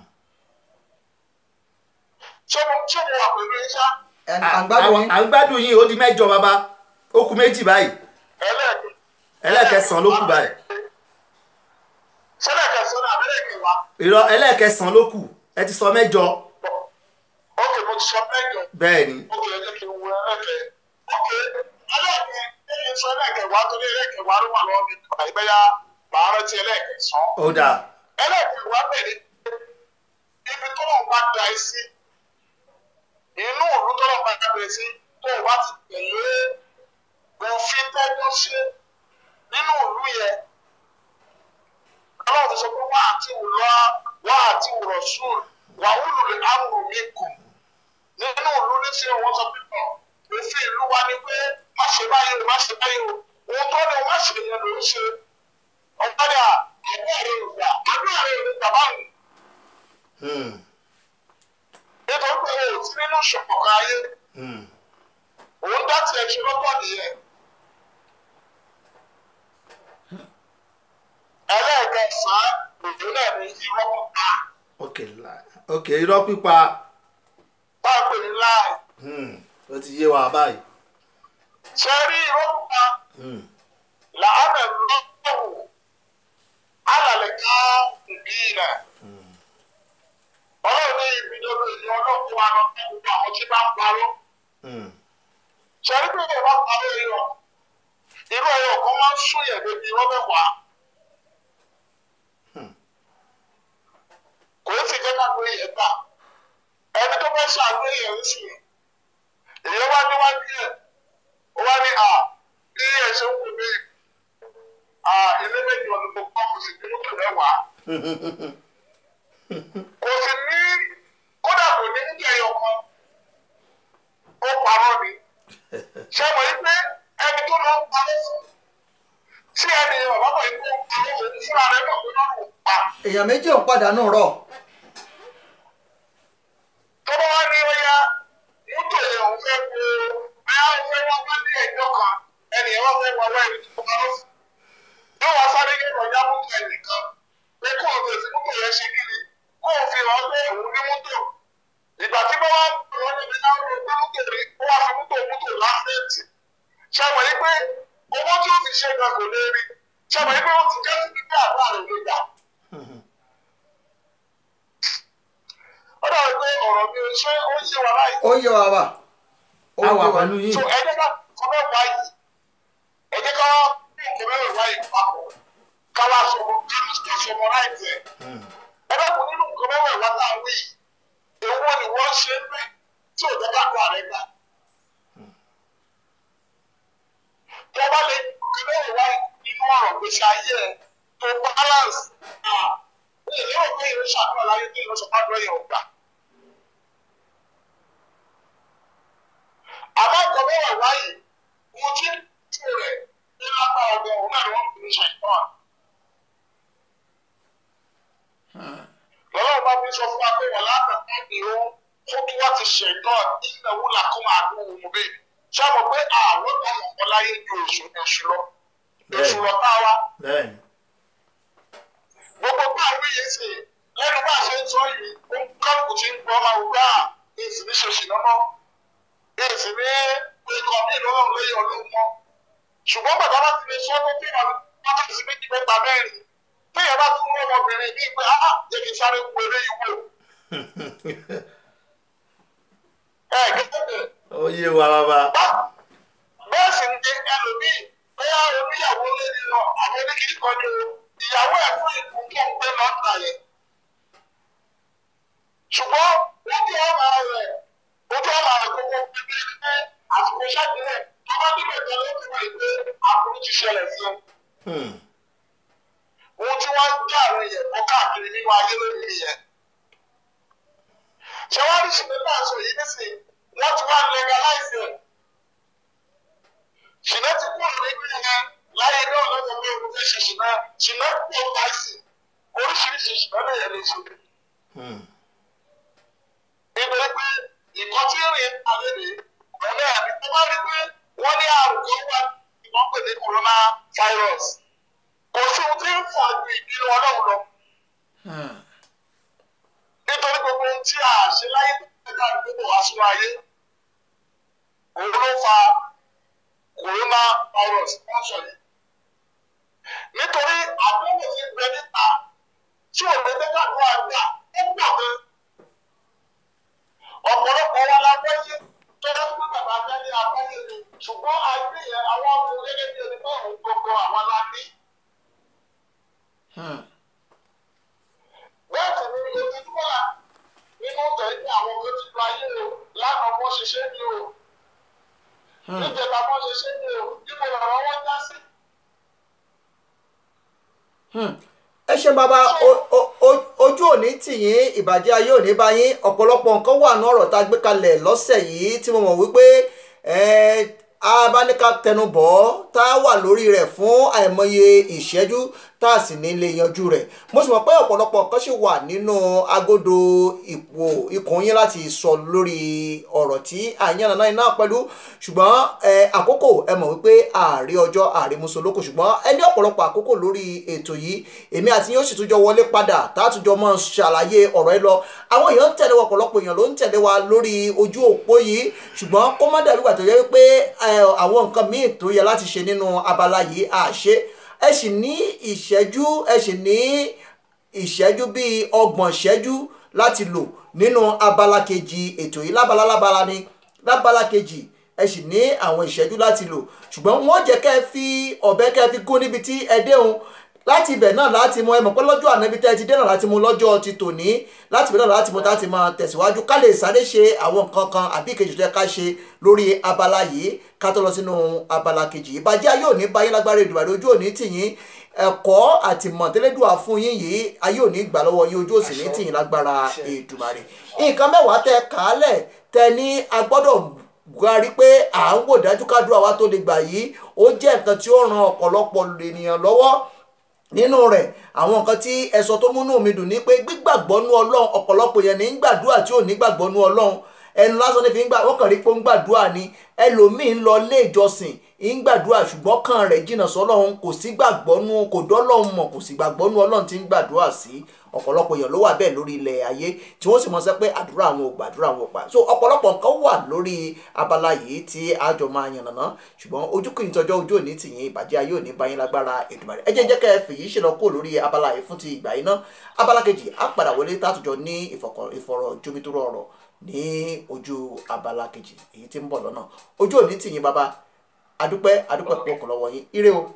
ṣé mo ṣé mo wà pẹ̀lú yín ṣá Ẹ- à ń gbádùn yín. à ń gbádùn yín ó di mẹ́jọ bàbá ó kù méjì báyìí. ẹlẹ́ẹ̀kejì ẹlẹ́ẹ̀kẹsàn-án ló kù báyìí sẹ́lẹ̀ kẹsàn-án ní abẹ́rẹ́ kẹwàá irọ́ ẹlẹ́ẹ̀kẹsàn-án ló kù ẹ ti sọ mẹ́jọ ókè mo ti sọ mẹ́jọ bẹ́ẹ̀ ni ókè ẹ jẹ́ kí n wo ẹlẹ́kẹ̀ ókè ẹlẹ́kẹ̀ ẹ̀yìn sọ ẹlẹ́kẹ̀wàá tó ní ẹlẹ́kẹ̀wàá ló wà lọ́wọ́ mi nípa ìgbéyà màá rántí ẹlẹ́kẹsàn-án ó dáa ẹlẹ́kẹ̀wàá bẹ̀rẹ̀ ibi tó lọ́n bá da ẹ sí inú òru tó lọ́n bá da ẹ sí tó o bá ti tẹ̀lé òfin tẹ́jọ́ ṣe nínú òru yẹn ọlọ́run ti sọ pé wá àti wùlọ́ wá àti wùrọ̀ sùn wà wúlò lè áwùrò mi kù nínú òru ní sí wọn sọ pé tọ̀ òfin ìlú wa ni pé má ṣe báyìí o má ṣe báyìí o òun tó ní o má ṣe yẹn ló ń ṣe ọ̀gbọ́dà àdúrà rẹ̀ ò gbà àdúrà rẹ̀ ò ní gbà báyìí Hmm, nítorí pé o ò sí nínú ṣọ̀kọ̀kan ayé hmm. òun dá tiẹ̀ ṣe lọ́tọ̀ nìyẹn. ẹlẹ́ẹ̀kẹsàn-án òjò náà ní irọ́ pípa ok la- ok irọ́ pípa bá a pè ní láì Hmm, ó ti yé wa báyìí ṣe rí irọ́ pípa Hmm, làánà lọ́wọ́ alàlẹ́ ká ìbí rẹ̀ ọlọ́run ní ìbídọ́rọ̀ ìlú ọlọ́run wa lọ fún gbogbo àwọn tí bá ń parọ́ hmm. ṣe rí pé ìyẹn bá parọ́ ẹyọ irú ẹyọ kan máa ń sún yẹn débi irọ́ mẹ́wàá. kò ó sì jẹ́ ká pé yẹn gbà ẹni tó fẹ́ ṣàgbé yẹn ń sùn èyí wá níwájú ẹ̀ ó wá ní à bí ẹ̀ ṣe ń wò mí à ilé méjì ọdún tó kọ́ kò sì ní mọ́tò mẹ́wàá kò sì ní kódà kò ní níbi ẹyọ kan ó parọ́ ni ṣé mo yí pé ẹni tó lọ ń parọ́ fún tí ẹni ọ̀bá mọ̀ yí pé ó parọ́ òun fúnra rẹ̀ mọ̀ pé lọ́rùn ò pa. èèyàn méjì ò ń pàdánù rọ̀ tó bá wá ní ọyá mọ́tò yẹn òun fẹ́ wo báyà òun fẹ́ wá wá ní ẹjọ́ kan ẹnì yẹn wá fẹ́ wá wá ẹni tó bá lọ fún yóò wá sáré yẹn lọ́jà mọ́tò ẹnìkan pé kó o fèsì mọ́tò yẹn ṣe kiri kó o fi hàn pé òun ní mọ́tò ìgbà tí bá wá lọ níbi náà ló gbé mọ́tò rí ó wá fi mọ́tò mọ́tò láfẹ̀ẹ́tì ṣe mọ̀ yí pé owó tí ó fi ṣe gan kò lè rí ṣe mọ̀ yí pé ó ti jẹ́ sí pípẹ́ àbúrò rẹ̀ ló gbà. ó dàbí pé ọ̀rọ̀ mi ò ṣe ó yé wa láì ó yé wa wà ó a yé wà wa pẹ̀lú yín so ẹ jẹ́ ká kọ́ mẹ́wàá yìí ẹ jẹ́ ká bí nǹkan mẹ́wàá yìí papọ̀ ká wá sọmọ ká sọmọ láì tẹ̀ ẹ bá kún nínú nǹkan mẹ́wàá wá láwọn yìí èwo ni wọ́n ṣe ń bẹ̀ tí ò jẹ́ ká kó àrẹ gbà. tó bá lè nǹkan mẹ́wàá wá nínú ọ̀rọ̀ gbèsè ayé ẹ tó balance ah ẹ lérò pé ìrìn ṣàdúrà láyé tó ìrìn ṣàdúrà yẹn ò gbà. àmọ́ ọkọ̀ mẹ́wàá wáyé mo ti tú rẹ̀ ní lápá ọgbẹ́ òun náà ni wọ́n fi ṣe ìtàn. lọ́wọ́ bá mi sọ fún wa pé wọ́n látàkà ní o kó kí wọ́n ti ṣe ìtàn ìnáwó làkó máa dún òun mú bẹ́ẹ̀. ṣé mo pé àwọn ọmọ ọmọ láyé ju èṣù èṣù lọ èṣù lọ tá a wá. bẹ́ẹ̀ ni gbogbo bá a wí yìí sè lẹ́nu bá a ṣe ń sọ yìí ó ń kọ́kù tí ń gbọ́ máa wù bá a èsì ní ṣe ṣìnà mọ́ èsì ní ikọ̀ mí lọ́wọ́ lẹ́yìn ọlọ́run mọ́ ṣùgbọ́n bàbá bá ti lè sọ tó bí wọn wákàtí méjì mẹ́ta mẹ́rin téèyàn bá tún mú ọmọbìnrin ní pé ah jẹ́ kí n sáré wo eléyìí wò ẹ gẹ́gẹ́ ó yé wa bàbá bẹ́ẹ̀ sì ni ẹlòmíì bóyá oníyàwó lórí lọ àwọn oníkìlì kan ní o ìyàwó ẹ̀ fún ìkú tó ń gbé lọ́tà yẹn ṣùgbọ́n ojú ọmọ rẹ̀ ojú ọmọ rẹ̀ gbogbo pípé pé àsìkò ṣàkíyẹ̀ tó bá nílò ìtàn ló ti wà pé àbúrò ti ṣẹlẹ̀ sí i Hmm, ohun tí wọ́n ń já àwọn èèyàn kọ́ káàkiri nínú ayé lórí yẹn. ṣé wọ́n rí ṣìnà náà sọ yìí nísìnyí wọ́n ti wá legalize ẹ̀. ṣìnà ti kú ọ̀rọ̀ nínú yẹn láyé náà lọ́wọ́ pé o fẹ́ ṣe ṣìnà ṣìnà pọ̀ láìsí oríṣiríṣi ṣìnà náà yẹn lè ṣe. hmm. nítorí pé ìkọ́ tí ń rìn alẹ́ rèé ọ̀rẹ́ àbí tó bá rí pé wọ́n ní àrùn kan wà tí wọ́n pè ní corona virus kò sí ohun tí ń fà ju ìbínú ọlọ́run lọ. nítorí gbogbo ohun tí a ṣe láyé tó ká gbogbo wá sínú ayé òun ló fa corona virus wọ́n sọ yìí. nítorí àdéhùn ti bẹ níta tí ò lè dé kàdúrà gbà ó gbà gan. ọ̀pọ̀lọpọ̀ wa la wáyé tó yẹ kó bàbá abẹ́lé abáyé ni ṣùgbọ́n ayé yẹn àwọn ọmọ gẹ́gẹ́ bí ẹni bá òun gbogbo àwọn la ní. Hmm. bẹ́ẹ̀ sì ni ojoojúmọ́ la nínú tẹ̀lé àwọn kan ti lu ayé o lánàá wọ́n ṣiṣẹ́ ni o Hmm. níjẹta wọ́n ṣiṣẹ́ ni o níbo lọ́rọ̀ wọ́n já sí. Hmm. ẹ ṣe bàbá o- o- o- ojú òní tìyín ìbàjẹ́ ayé òní bá yín ọ̀pọ̀lọpọ̀ nǹkan wà ní ọ̀rọ̀ tá a gbé kalẹ̀ lọ́sẹ̀ yìí tí mo mọ̀ wípé ẹ, abáníká tẹnubọ̀ tá a wà lórí rẹ̀ fún àìmọye ìṣẹ́jú tá a sì ní lè yanjú rẹ̀ mo sì mọ̀ pé ọ̀pọ̀lọpọ̀ nǹkan ṣì wà nínú agodo ipò ikùn yín láti sọ lórí ọ̀rọ̀ tí àyànnà náà iná pẹ̀lú ṣùgbọ́n ẹ, àkókò ẹ mọ̀ wípé ààrẹ ọjọ́ ààrẹ musolóko ṣùgbọ́n ẹ ní ọ̀pọ̀lọpọ̀ àkókò lórí ètò yìí èmi àti yín ó sì tún jọ wọlé padà tààtújọ mọ́ ṣàlàyé ọ̀rọ̀ ẹ lọ àwọn èèyàn ń tẹ̀lé wa ọ̀pọ̀lọpọ̀ èèyàn ló ń tẹ̀lé wa lórí ojú òpó yìí ṣùgbọ́n kó má dàbí ìgbà tó yẹ wípé ẹ, àwọn nǹkan míì tó yẹ láti ṣe nínú abala yìí àṣe ẹ sì ní ìṣẹ́jú ẹ sì ní ìṣẹ́jú bíi ọgbọ̀n ìṣẹ́jú láti lò nínú abala kejì ètò yìí lábala lábala ni lábala kejì ẹ sì ní àwọn ìṣẹ́jú láti lò ṣùgbọ́n wọ́n jẹ́ kẹ́ ẹ fi ọ̀bẹ kẹ́ ẹ fi gún níbi tí ẹ déhùn láti ibẹ̀ náà láti mọ ẹ mọ̀ pé lọ́jọ́ ànábi tẹ́ ẹ ti dé náà láti mú lọ́jọ́ ti tòní láti ibẹ̀ náà láti mú láti máa tẹ̀síwájú ká lè sáré ṣe àwọn nǹkan kan àbí ìkejì tó yẹ ká ṣe lórí abala yìí ká tó lọ sínú abala kejì ìbàjẹ́ ayé òní báyé lágbára ìdùbàdì ojú òní tìyín ẹ̀kọ́ àti mọ̀tẹ́lẹ́dùà fún yín yìí ayé òní gbà lọ́wọ́ yín ojú òsì ní tìyín lágbára Èdùmàrè nǹkan mẹ́wàá tẹ kàálẹ̀ tẹ ní agbọ́dọ̀ buhari pé à ń wò dájú kádùá wa tó lè gbà yìí ó jẹ́ nǹkan tí ó ran ọ̀pọ̀lọpọ̀ ènìyàn lọ́wọ́ nínú rẹ̀ àwọn nǹkan tí ẹ̀sọ́ tó múnú mi dùn ní pé gbígbàgbọ́ nú ọlọ́run ọ̀pọ̀lọpọ̀ yẹn ní ń gbàdúrà tí ò ní gbàgbọ́ nú ọlọ́run ẹnu lásán ní fi ń gbà wọ́n kàn rí pé ó ń gbàdúrà ni ẹlòmíín ń lọ ilé ìjọsìn ń gbàdúrà ṣùgbọ́n kan rẹ̀ jìnnà sọ́lọ́run kò sí gbàgbọ́ nú kò dọ́lọ́run mọ̀ kò sí gbàgbọ́ nú ọlọ́run tí ń gbàdúrà sí ọ̀pọ̀lọpọ̀ èèyàn ló wà bẹ́ẹ̀ lórí ilẹ̀ ayé tí wọ́n sì mọ̀ sẹ́ pé àdúrà àwọn ò gbàdúrà àwọn ò pa so ọ̀pọ̀lọpọ̀ nǹkan wà lórí abala yìí tí àjọ máa yànnàná ṣùgbọ́n ojú kìí tọjọ́ ojú òní tìyín ìbàjẹ́ ayé òní báyìí lágbára Èdùmàrè ẹ jẹ́ jẹ́ kẹ́ ẹ fèyí ṣe lọ kó lórí abala yìí fún ti ìgbà yìí náà abala kejì á padà wọlé tàtújọ ní ìfọ̀rọ̀ jomitoro ọ̀rọ̀ ní ojú abala kejì èyí tí ń bọ̀ lọ́nà ojú òní tìyín bàbá adúpẹ́ adúpẹ́ pọ̀ kọ̀ lọ́wọ́ yín ire o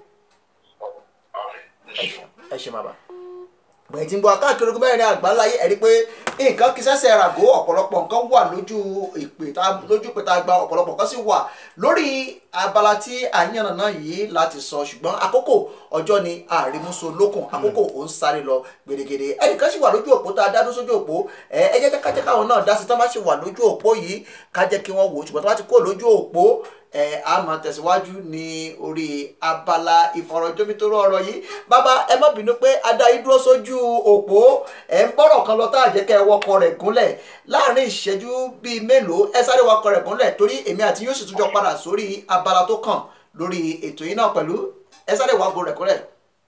ẹ ṣe bàbá gbẹ̀yìn tí ń bọ̀ káàkiri ogun mẹ́rin àgbáláyé ẹ̀rí pé nǹkan kí sẹ́sẹ̀ ràgó ọ̀pọ̀lọpọ̀ nǹkan wà lójú ìpè tá lójú ìpè tá a gba ọ̀pọ̀lọpọ̀ nǹkan sì wà lórí abala tí àyànnà náà yìí láti sọ ṣùgbọ́n àkókò ọjọ́ ni àrímúso lókun àkókò ò ń sáré lọ gbèdégbèdé ẹnìkan sì wà lójú òpó tá a dá dúró sójú òpó ẹ ẹ jẹ́ kájẹ́ káwọn náà dá sí tán bá sì wà lójú òpó yìí ká jẹ́ kí wọ́n wò ó ṣùgbọ́n tó bá ti kó lójú òpó ẹ a máa tẹ̀síwájú ní orí abala ìfọ̀rọ̀jomitoro ọ̀rọ̀ yìí bàbá ẹ má bínú pé adarí dúró sójú òpó ẹ ń bọ̀rọ̀ kan lọ tá a jẹ́ kẹ́ ẹ wọkọ̀ rẹ̀ gúnlẹ̀ láàrin ìṣẹ́jú bíi mélòó ẹ sáré wọkọ̀ rẹ̀ gúnlẹ̀ torí èmi àti yóò sì tún jọ padà sórí abala tó kàn lórí ètò yìí náà pẹ̀lú ẹ sáré wọkọ̀ rẹ̀ gúnlẹ̀.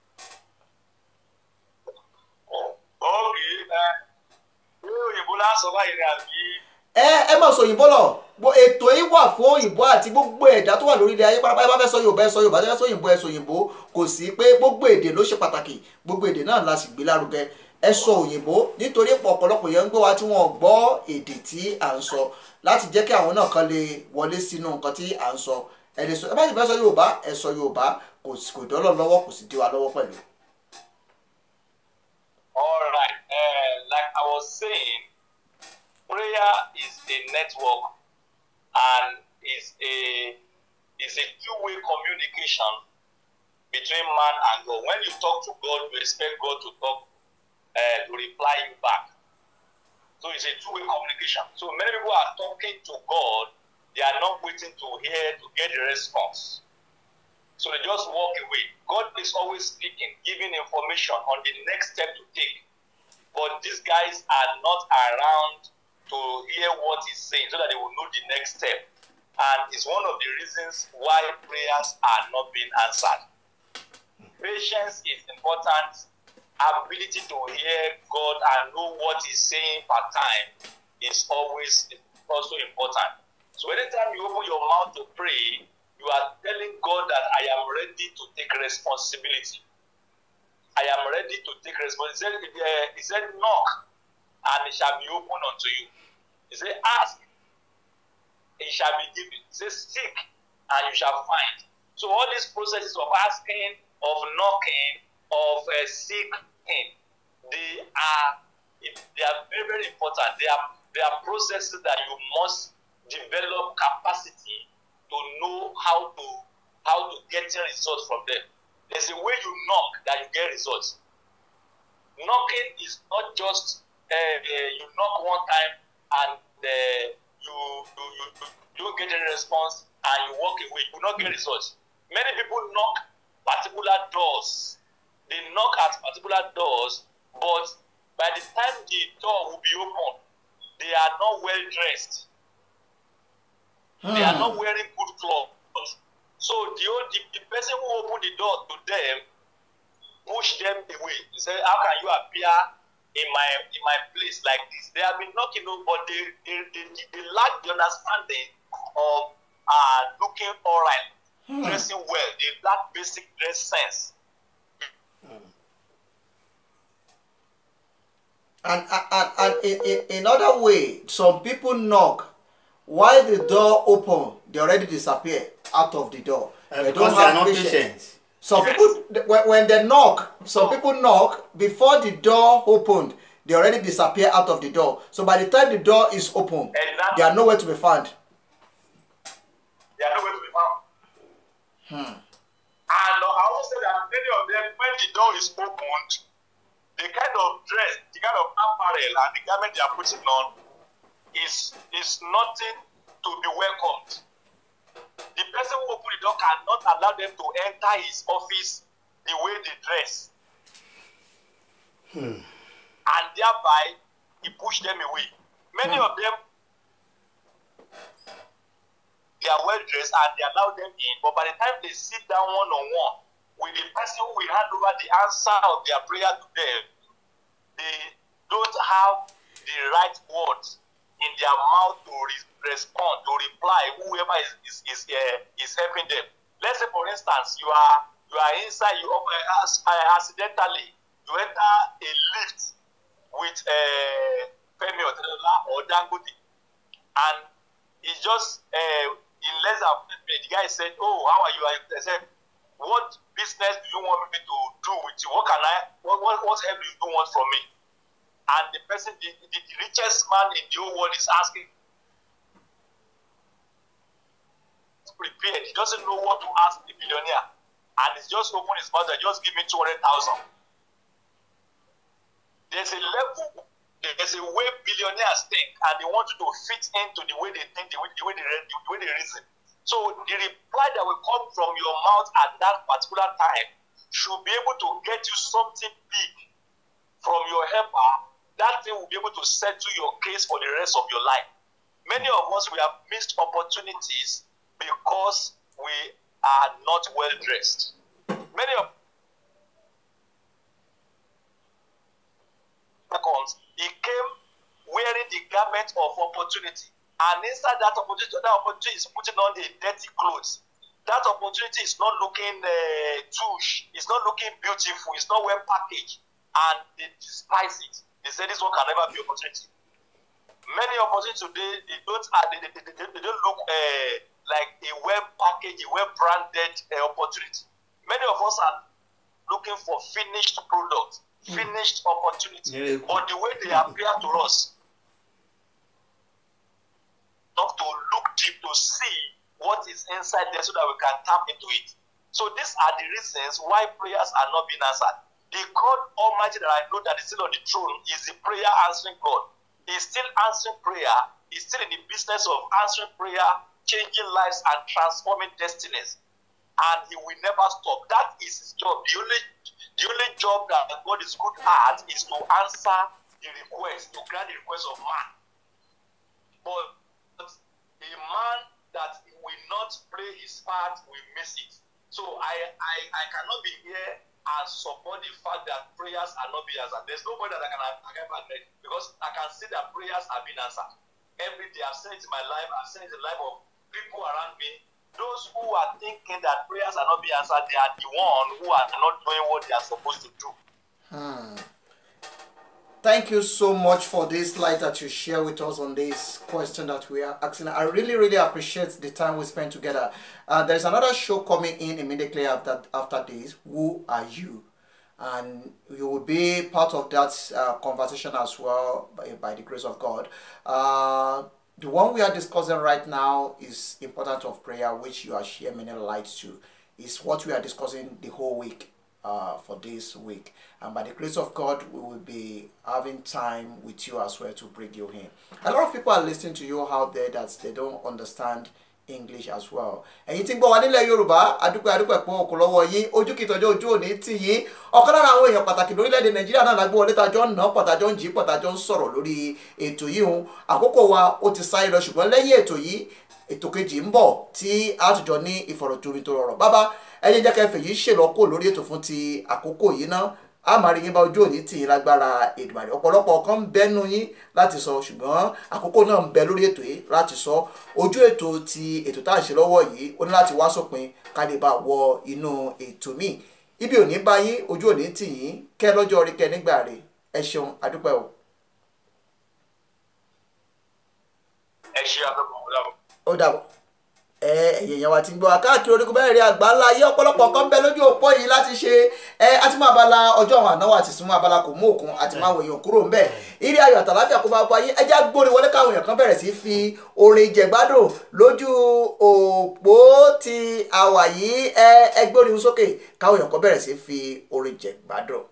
ókè ẹ ní òyìnbó lásán báyìí ni àbí ẹ ẹ má sọ òyìnbó lọ Gbo- ètò yìí wà fún òyìnbó àti gbogbo ẹ̀dá tó wà lórí ilẹ̀ ayé pátápátá ẹ bá fẹ́ sọ yorùbá ẹ sọ yorùbá ẹ fẹ́ sọ òyìnbó ẹ sọ òyìnbó kò sí pé gbogbo èdè ló ṣe pàtàkì gbogbo èdè náà la sì gbé lárugẹ ẹ sọ òyìnbó nítorí ọ̀pọ̀lọpọ̀ yẹn ń gbọ́ wa tí wọ́n gbọ́ èdè tí à ń sọ láti jẹ́ kí àwọn náà kan lè wọlé sínú nǹkan tí à ń sọ ẹ lè sọ ẹ bá sì fẹ́ sọ yorùbá ẹ sọ yorùbá kò sì kò dọ́lọ́ lọ́wọ́ kò sì dí wa lọ́wọ́ pẹ̀lú. all right uh, like i was saying prayer is a network and is a is a two-way communication between man and God. When you talk to God, you expect God to talk uh, to reply you back. So it's a two-way communication. So many people are talking to God, they are not waiting to hear to get the response. So they just walk away. God is always speaking, giving information on the next step to take. But these guys are not around to hear what he's saying so that they will know the next step. And it's one of the reasons why prayers are not being answered. Patience is important. Ability to hear God and know what He's saying per time is always also important. So anytime you open your mouth to pray, you are telling God that I am ready to take responsibility. I am ready to take responsibility. He said, uh, he said, knock, and it shall be opened unto you. He said, ask, it shall be given. He said, seek, and you shall find. So all these processes of asking, of knocking, of uh, seeking, they are they are very very important. They are they are processes that you must develop capacity to know how to how to get results from them. There's a way you knock that you get results. Knocking is not just uh, uh, you knock one time and uh, you, you, you, you don't get any response and you walk away. You will not get results. Many people knock particular doors. They knock at particular doors, but by the time the door will be open, they are not well dressed. They are not wearing good clothes. So the, old, the, the person who opened the door to them push them away. He said, How can you appear in my in my place like this? They have been knocking on, but they, they, they, they lack the understanding of uh, looking all right, dressing well. They lack basic dress sense. And, and, and in, in, in other way, some people knock while the door open, they already disappear out of the door. Uh, They because don't they are have not patience. patient. Some Yes. people, th- when, when they knock, some people knock before the door opened, they already disappear out of the door. So by the time the door is open, Exactly. they are nowhere to be found. They are nowhere to be found. And uh, I also say that many of them, when the door is opened, the kind of dress, the kind of apparel, and the garment they are putting on is is nothing to be welcomed. The person who opened the door cannot allow them to enter his office the way they dress. And thereby, he pushed them away. Many of them they are well dressed and they allow them in, but by the time they sit down one on one with the person who will hand over the answer of their prayer to them, they don't have the right words in their mouth to re- respond, to reply, whoever is is is, uh, is helping them. Let's say, for instance, you are you are inside, you uh, as- uh, accidentally you enter a lift with uh, Femi Otedola or Dangote, and it's just uh, in less than a minute, the guy said, "Oh, how are you?" I said, "What business do you want me to do with you? What can I? What what, what help do you want from me?" And the person, the, the, the richest man in the whole world, is asking, prepared. He doesn't know what to ask the billionaire, and he's just open his mouth and just give me two hundred thousand. There's a level there's a way billionaires think and they want you to fit into the way they think, the way, the way, they, re- the way they reason. So the reply that will come from your mouth at that particular time should be able to get you something big from your helper. That thing will be able to settle your case for the rest of your life. Many of us we have missed opportunities because we are not well dressed. Many of comes, he came wearing the garment of opportunity. And inside that opportunity, that opportunity is putting on a dirty clothes. That opportunity is not looking uh, douche, it's not looking beautiful, it's not well packaged. And they despise it. They say this one can never be opportunity. Many opportunities today, they don't, uh, they, they, they, they, they don't look uh, like a well packaged, a well branded uh, opportunity. Many of us are looking for finished products, finished opportunity. Miracle. But the way they appear to us, not to look deep to see what is inside there so that we can tap into it. So these are the reasons why prayers are not being answered. The God Almighty that I know that is still on the throne is the prayer answering God. He's still answering prayer. He's still in the business of answering prayer, changing lives and transforming destinies. And he will never stop. That is his job. The only the only job that God is good at is to answer the request, to grant the request of man. But a man that will not play his part will miss it. So I, I, I cannot be here and support the fact that prayers are not being answered. There's nobody that I can, I can admit because I can see that prayers are being answered. Every day I've seen it in my life, I've seen it in the life of people around me. Those who are thinking that prayers are not being answered, they are the one who are not doing what they are supposed to do. Thank you so much for this light that you share with us on this question that we are asking. I really, really appreciate the time we spent together. Uh, there's another show coming in immediately after after this. Who are you? And you will be part of that uh, conversation as well by, by the grace of God. Uh, the one we are discussing right now is important of prayer, which you are sharing many lights to. Is what we are discussing the whole week uh, for this week. And by the grace of God, we will be having time with you as well to bring you in. A lot of people are listening to you out there that they don't understand English as well. ẹ̀yin tí ń gbọ́ wa nílẹ̀ Yorùbá adúpẹ́ adúpẹ́ pọ̀ òkú lọ́wọ́ yín ojú kìtọ́jú ojú òní tì yín ọ̀kan lára àwọn èèyàn pàtàkì lórílẹ̀‐èdè Nàìjíríà náà lágbó wọlé tàjọ́ ń ná pọ̀tàjọ́ ń jí pọ̀tàjọ́ ń sọ̀rọ̀ lórí ètò yìí hun àkókò wa ó ti sáré lọ ṣùgbọ́n lẹ́yìn ètò yìí ètò kejì ń bọ̀ tí a tún jọ ní ìfọ̀rọ̀jomitoro ọ̀rọ̀ bàbá ẹni jẹ́ kẹfẹ́ yìí ṣèlọ́kò lórí ètò fún ti àkókò yìí ná a máa rí yín bá ojú òní tì yín lágbára Èdùmàrè ọ̀pọ̀lọpọ̀ kan ń bẹ́nu yín láti sọ ṣùgbọ́n àkókò náà ń bẹ lórí ètò yìí láti sọ ojú ètò ti ètò tá à ń ṣe lọ́wọ́ yìí ó ní láti wá sópin ká lè bá wọ inú ètò míì ibi òní bá yín ojú òní tì yín kẹ́ lọ́jọ́ orí kẹ́ nígbà rẹ̀ ẹ ṣeun adúpẹ́ o. ẹ ṣe àtọkùn ọ̀dà ó dàbọ̀ ẹ ẹ̀yẹ̀ yẹn wa ti ń gbọ́ wa káàkiri orígun bẹ́ẹ̀ rí àgbà ńlá ayé ọ̀pọ̀lọpọ̀ kan bẹ lójú òpó yìí láti ṣe ẹ àti máa bala ọjọ́ àwọn ànáwó àti súnmọ́ abala kò mú òkun àti máa wòyàn kúrò ń bẹ̀ ìrí ayọ̀ àtàláfíà kó máa bọ ayé ẹjẹ́ gbórí wọlé káwọn èèyàn kan bẹ̀rẹ̀ sí fi orin jẹ̀gbádùn lójú òpó ti àwà yìí ẹ ẹgbẹ́ orin sókè káwọn èèyàn kan bẹ̀rẹ̀ sí fi orin jẹ̀gbádùn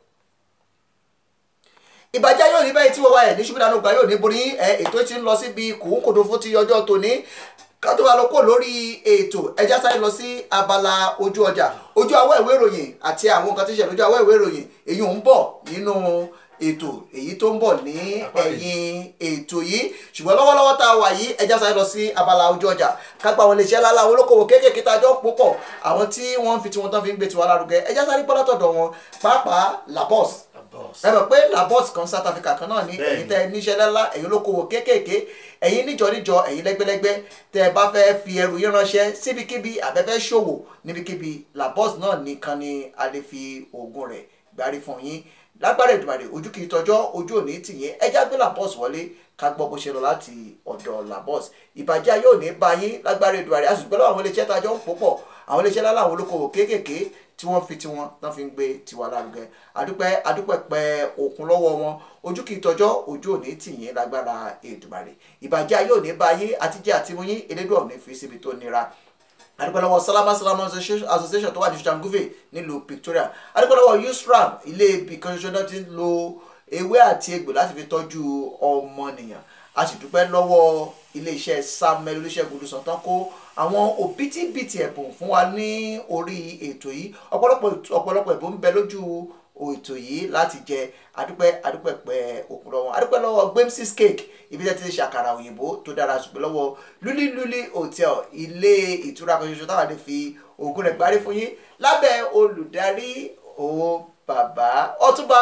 ìbàjẹ́ yóò ní bẹ́ẹ̀ tí wọ́n wá ẹ̀ ní ṣùgbọ́n àgbà yóò ní borí ẹ ètò tí ń lọ síbi kùnkùndùn fún ti ọjọ́ tòní ká tó wá lọ kó lórí ètò ẹja sáré lọ sí abala ojú ọjà ojú awọ́ ìwé ìròyìn àti àwọn nǹkan tí ń ṣe lójú awọ́ ìwé ìròyìn èyí ń bọ̀ nínú ètò èyí tó ń bọ̀ ní ẹ̀yìn ètò yìí ṣùgbọ́n lọ́wọ́lọ́wọ́ tá a wà yìí ẹja sáré lọ sí abala ojú ọjà kápá àwọn iléeṣẹ́ lálá àwọn olókòwò kéékèèké tá a jọ ń púpọ̀ àwọn tí wọ́n ń fi tiwọn tán fi ń gbé tiwa lárugẹ ẹja sáré gbọ́ látọ̀dọ̀ wọn pàápàá labos ẹ mọ̀ pé labos kan South Africa kan náà ní Bẹ́ẹ̀ni. ẹ̀yin tẹ́ níṣẹ́ lálá ẹ̀yin olókòwò kéékèèké ẹ̀yin níjọ níjọ ẹ̀yin lẹ́gbẹ́lẹ́gbẹ́ tẹ́ ẹ bá fẹ́ fi ẹrù yín ránṣẹ́ síbikíbi àbẹ́fẹ́ ṣòwò níbikíbi labos náà nìkan ni a lè fi oògùn rẹ̀ gbárí fún yín lágbára Èdùmàrè ojú kì í tọjọ́ ojú òní tì yín ẹjá gbé labos wọlé ká gbọ́ bó ṣe lọ láti ọ̀dọ̀ labos ìbàjẹ́ ayé òní bá yín lágbára Èdùmàrè a sì gbọ́dọ̀ àwọn iléeṣẹ́ tá a jọ ń pò pọ̀ àwọn iléeṣẹ́ lálẹ́ àwọn olókoòwò kéékèèké tí wọ́n fi tiwọn tán fi ń gbé tiwa lárugẹ adúpẹ́ adúpẹ́ pẹ́ òkun lọ́wọ́ wọn ojú kì í tọjọ́ ojú òní tì yín lágbára Èdùmàrè ìbàjẹ́ ayé òní bá yín àtijọ́ àtimúyín elédùn òní fi síbi tó nira adúpẹ́lọ́wọ́ salama salama association tó wà ní ṣàǹgùfẹ̀ nílùú Victoria adúpẹ́lọ́wọ́ usram ilé ibì kan ṣoṣo náà ti ń lo ewé àti egbò láti fi tọ́jú ọmọnìyàn a sì dúpẹ́ lọ́wọ́ iléeṣẹ́ samuel olùṣègùn olùsàn tán kó àwọn òbítíbitì ẹ̀bùn fún wa ní orí ètò yìí ọ̀pọ̀lọpọ̀ ọ̀pọ̀lọpọ̀ ẹ̀bùn ń bẹ lójú ètò yìí láti jẹ adúpẹ́ adúpẹ́ pẹ́ òkun lọ́wọ́ adúpẹ́ lọ́wọ́ gbemsis cake ibi tẹ́ ti ṣe àkàrà òyìnbó tó dára ṣùgbọ́n lọ́wọ́ luli luli hotel ilé ìtura kan ṣoṣo táwọn lè fi ògùn rẹ̀ gbárí fún yín lábẹ́ olùdarí o bàbá ọtúnba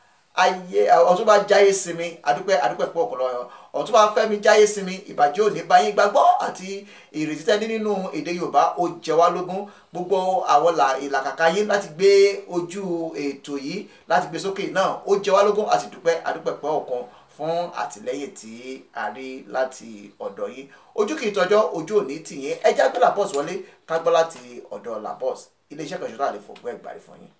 ayé ọtúnba jáyé sinmi adúpẹ́ adúpẹ́ pọ̀ ọ̀pọ̀lọpọ̀ ọtúnba fẹ́mi jáyé sinmi ìbàjẹ́ òní báyìí gbàgbọ́ àti ìrètí tẹ́ni nínú èdè yorùbá ó jẹ wá lógún gbogbo àwọn là- ìlàkàkà yín láti gbé ojú ètò yìí láti gbé sókè náà ó jẹ wá lógún àti dúpẹ́ adúpẹ́ pọ̀ ọ̀kan fún àtìlẹ́yìn tí a rí láti ọ̀dọ̀ yín ojú kì í tọjọ́ ojú òní tì yín ẹjá gbé labos wọlé ká gbọ́ láti ọ̀dọ̀ labos iléeṣẹ́ kan ṣoṣo àlè fògbọ́ ẹ̀gbárí fún yín.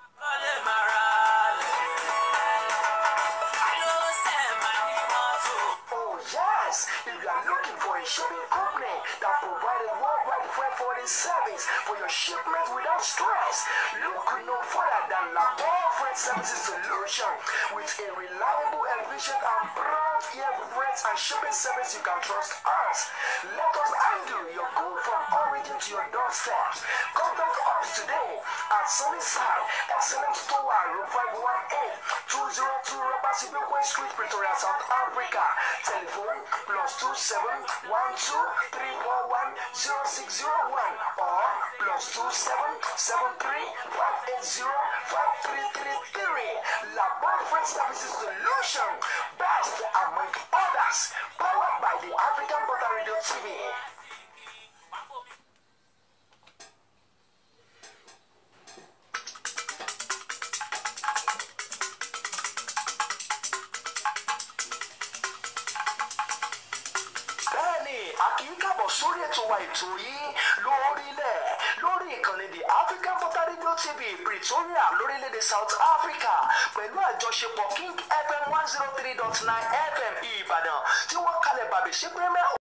Oh yes, if you are looking for a shipping company that provides worldwide freight forwarding service for your shipment without stress, look no further than Labor Freight Services Solution with a reliable, efficient, and prompt air freight and shipping service you can trust us. Let us handle your good from origin to your doorstep. Contact us today at Sunnyside, Excellent Store, Room 518, 202 Robert Sibukwe Street, Pretoria, South Africa. Telephone plus 2712 341 0601 or plus 2773 580 5333. Labor Freight Services Solution. Best among others. Powered by the African Butter Radio TV. a kì í kàbọ̀ sórí ètò wa ètò yìí lórílẹ̀ lórí ìkànnì the African Voter Radio TV Pretoria lórílẹ̀‐èdè South Africa pẹ̀lú àjọṣepọ̀ King FM one zero three dot nine FM Ìbàdàn tí wọ́n kalẹ̀ bàbẹ̀ ṣe pé mẹ́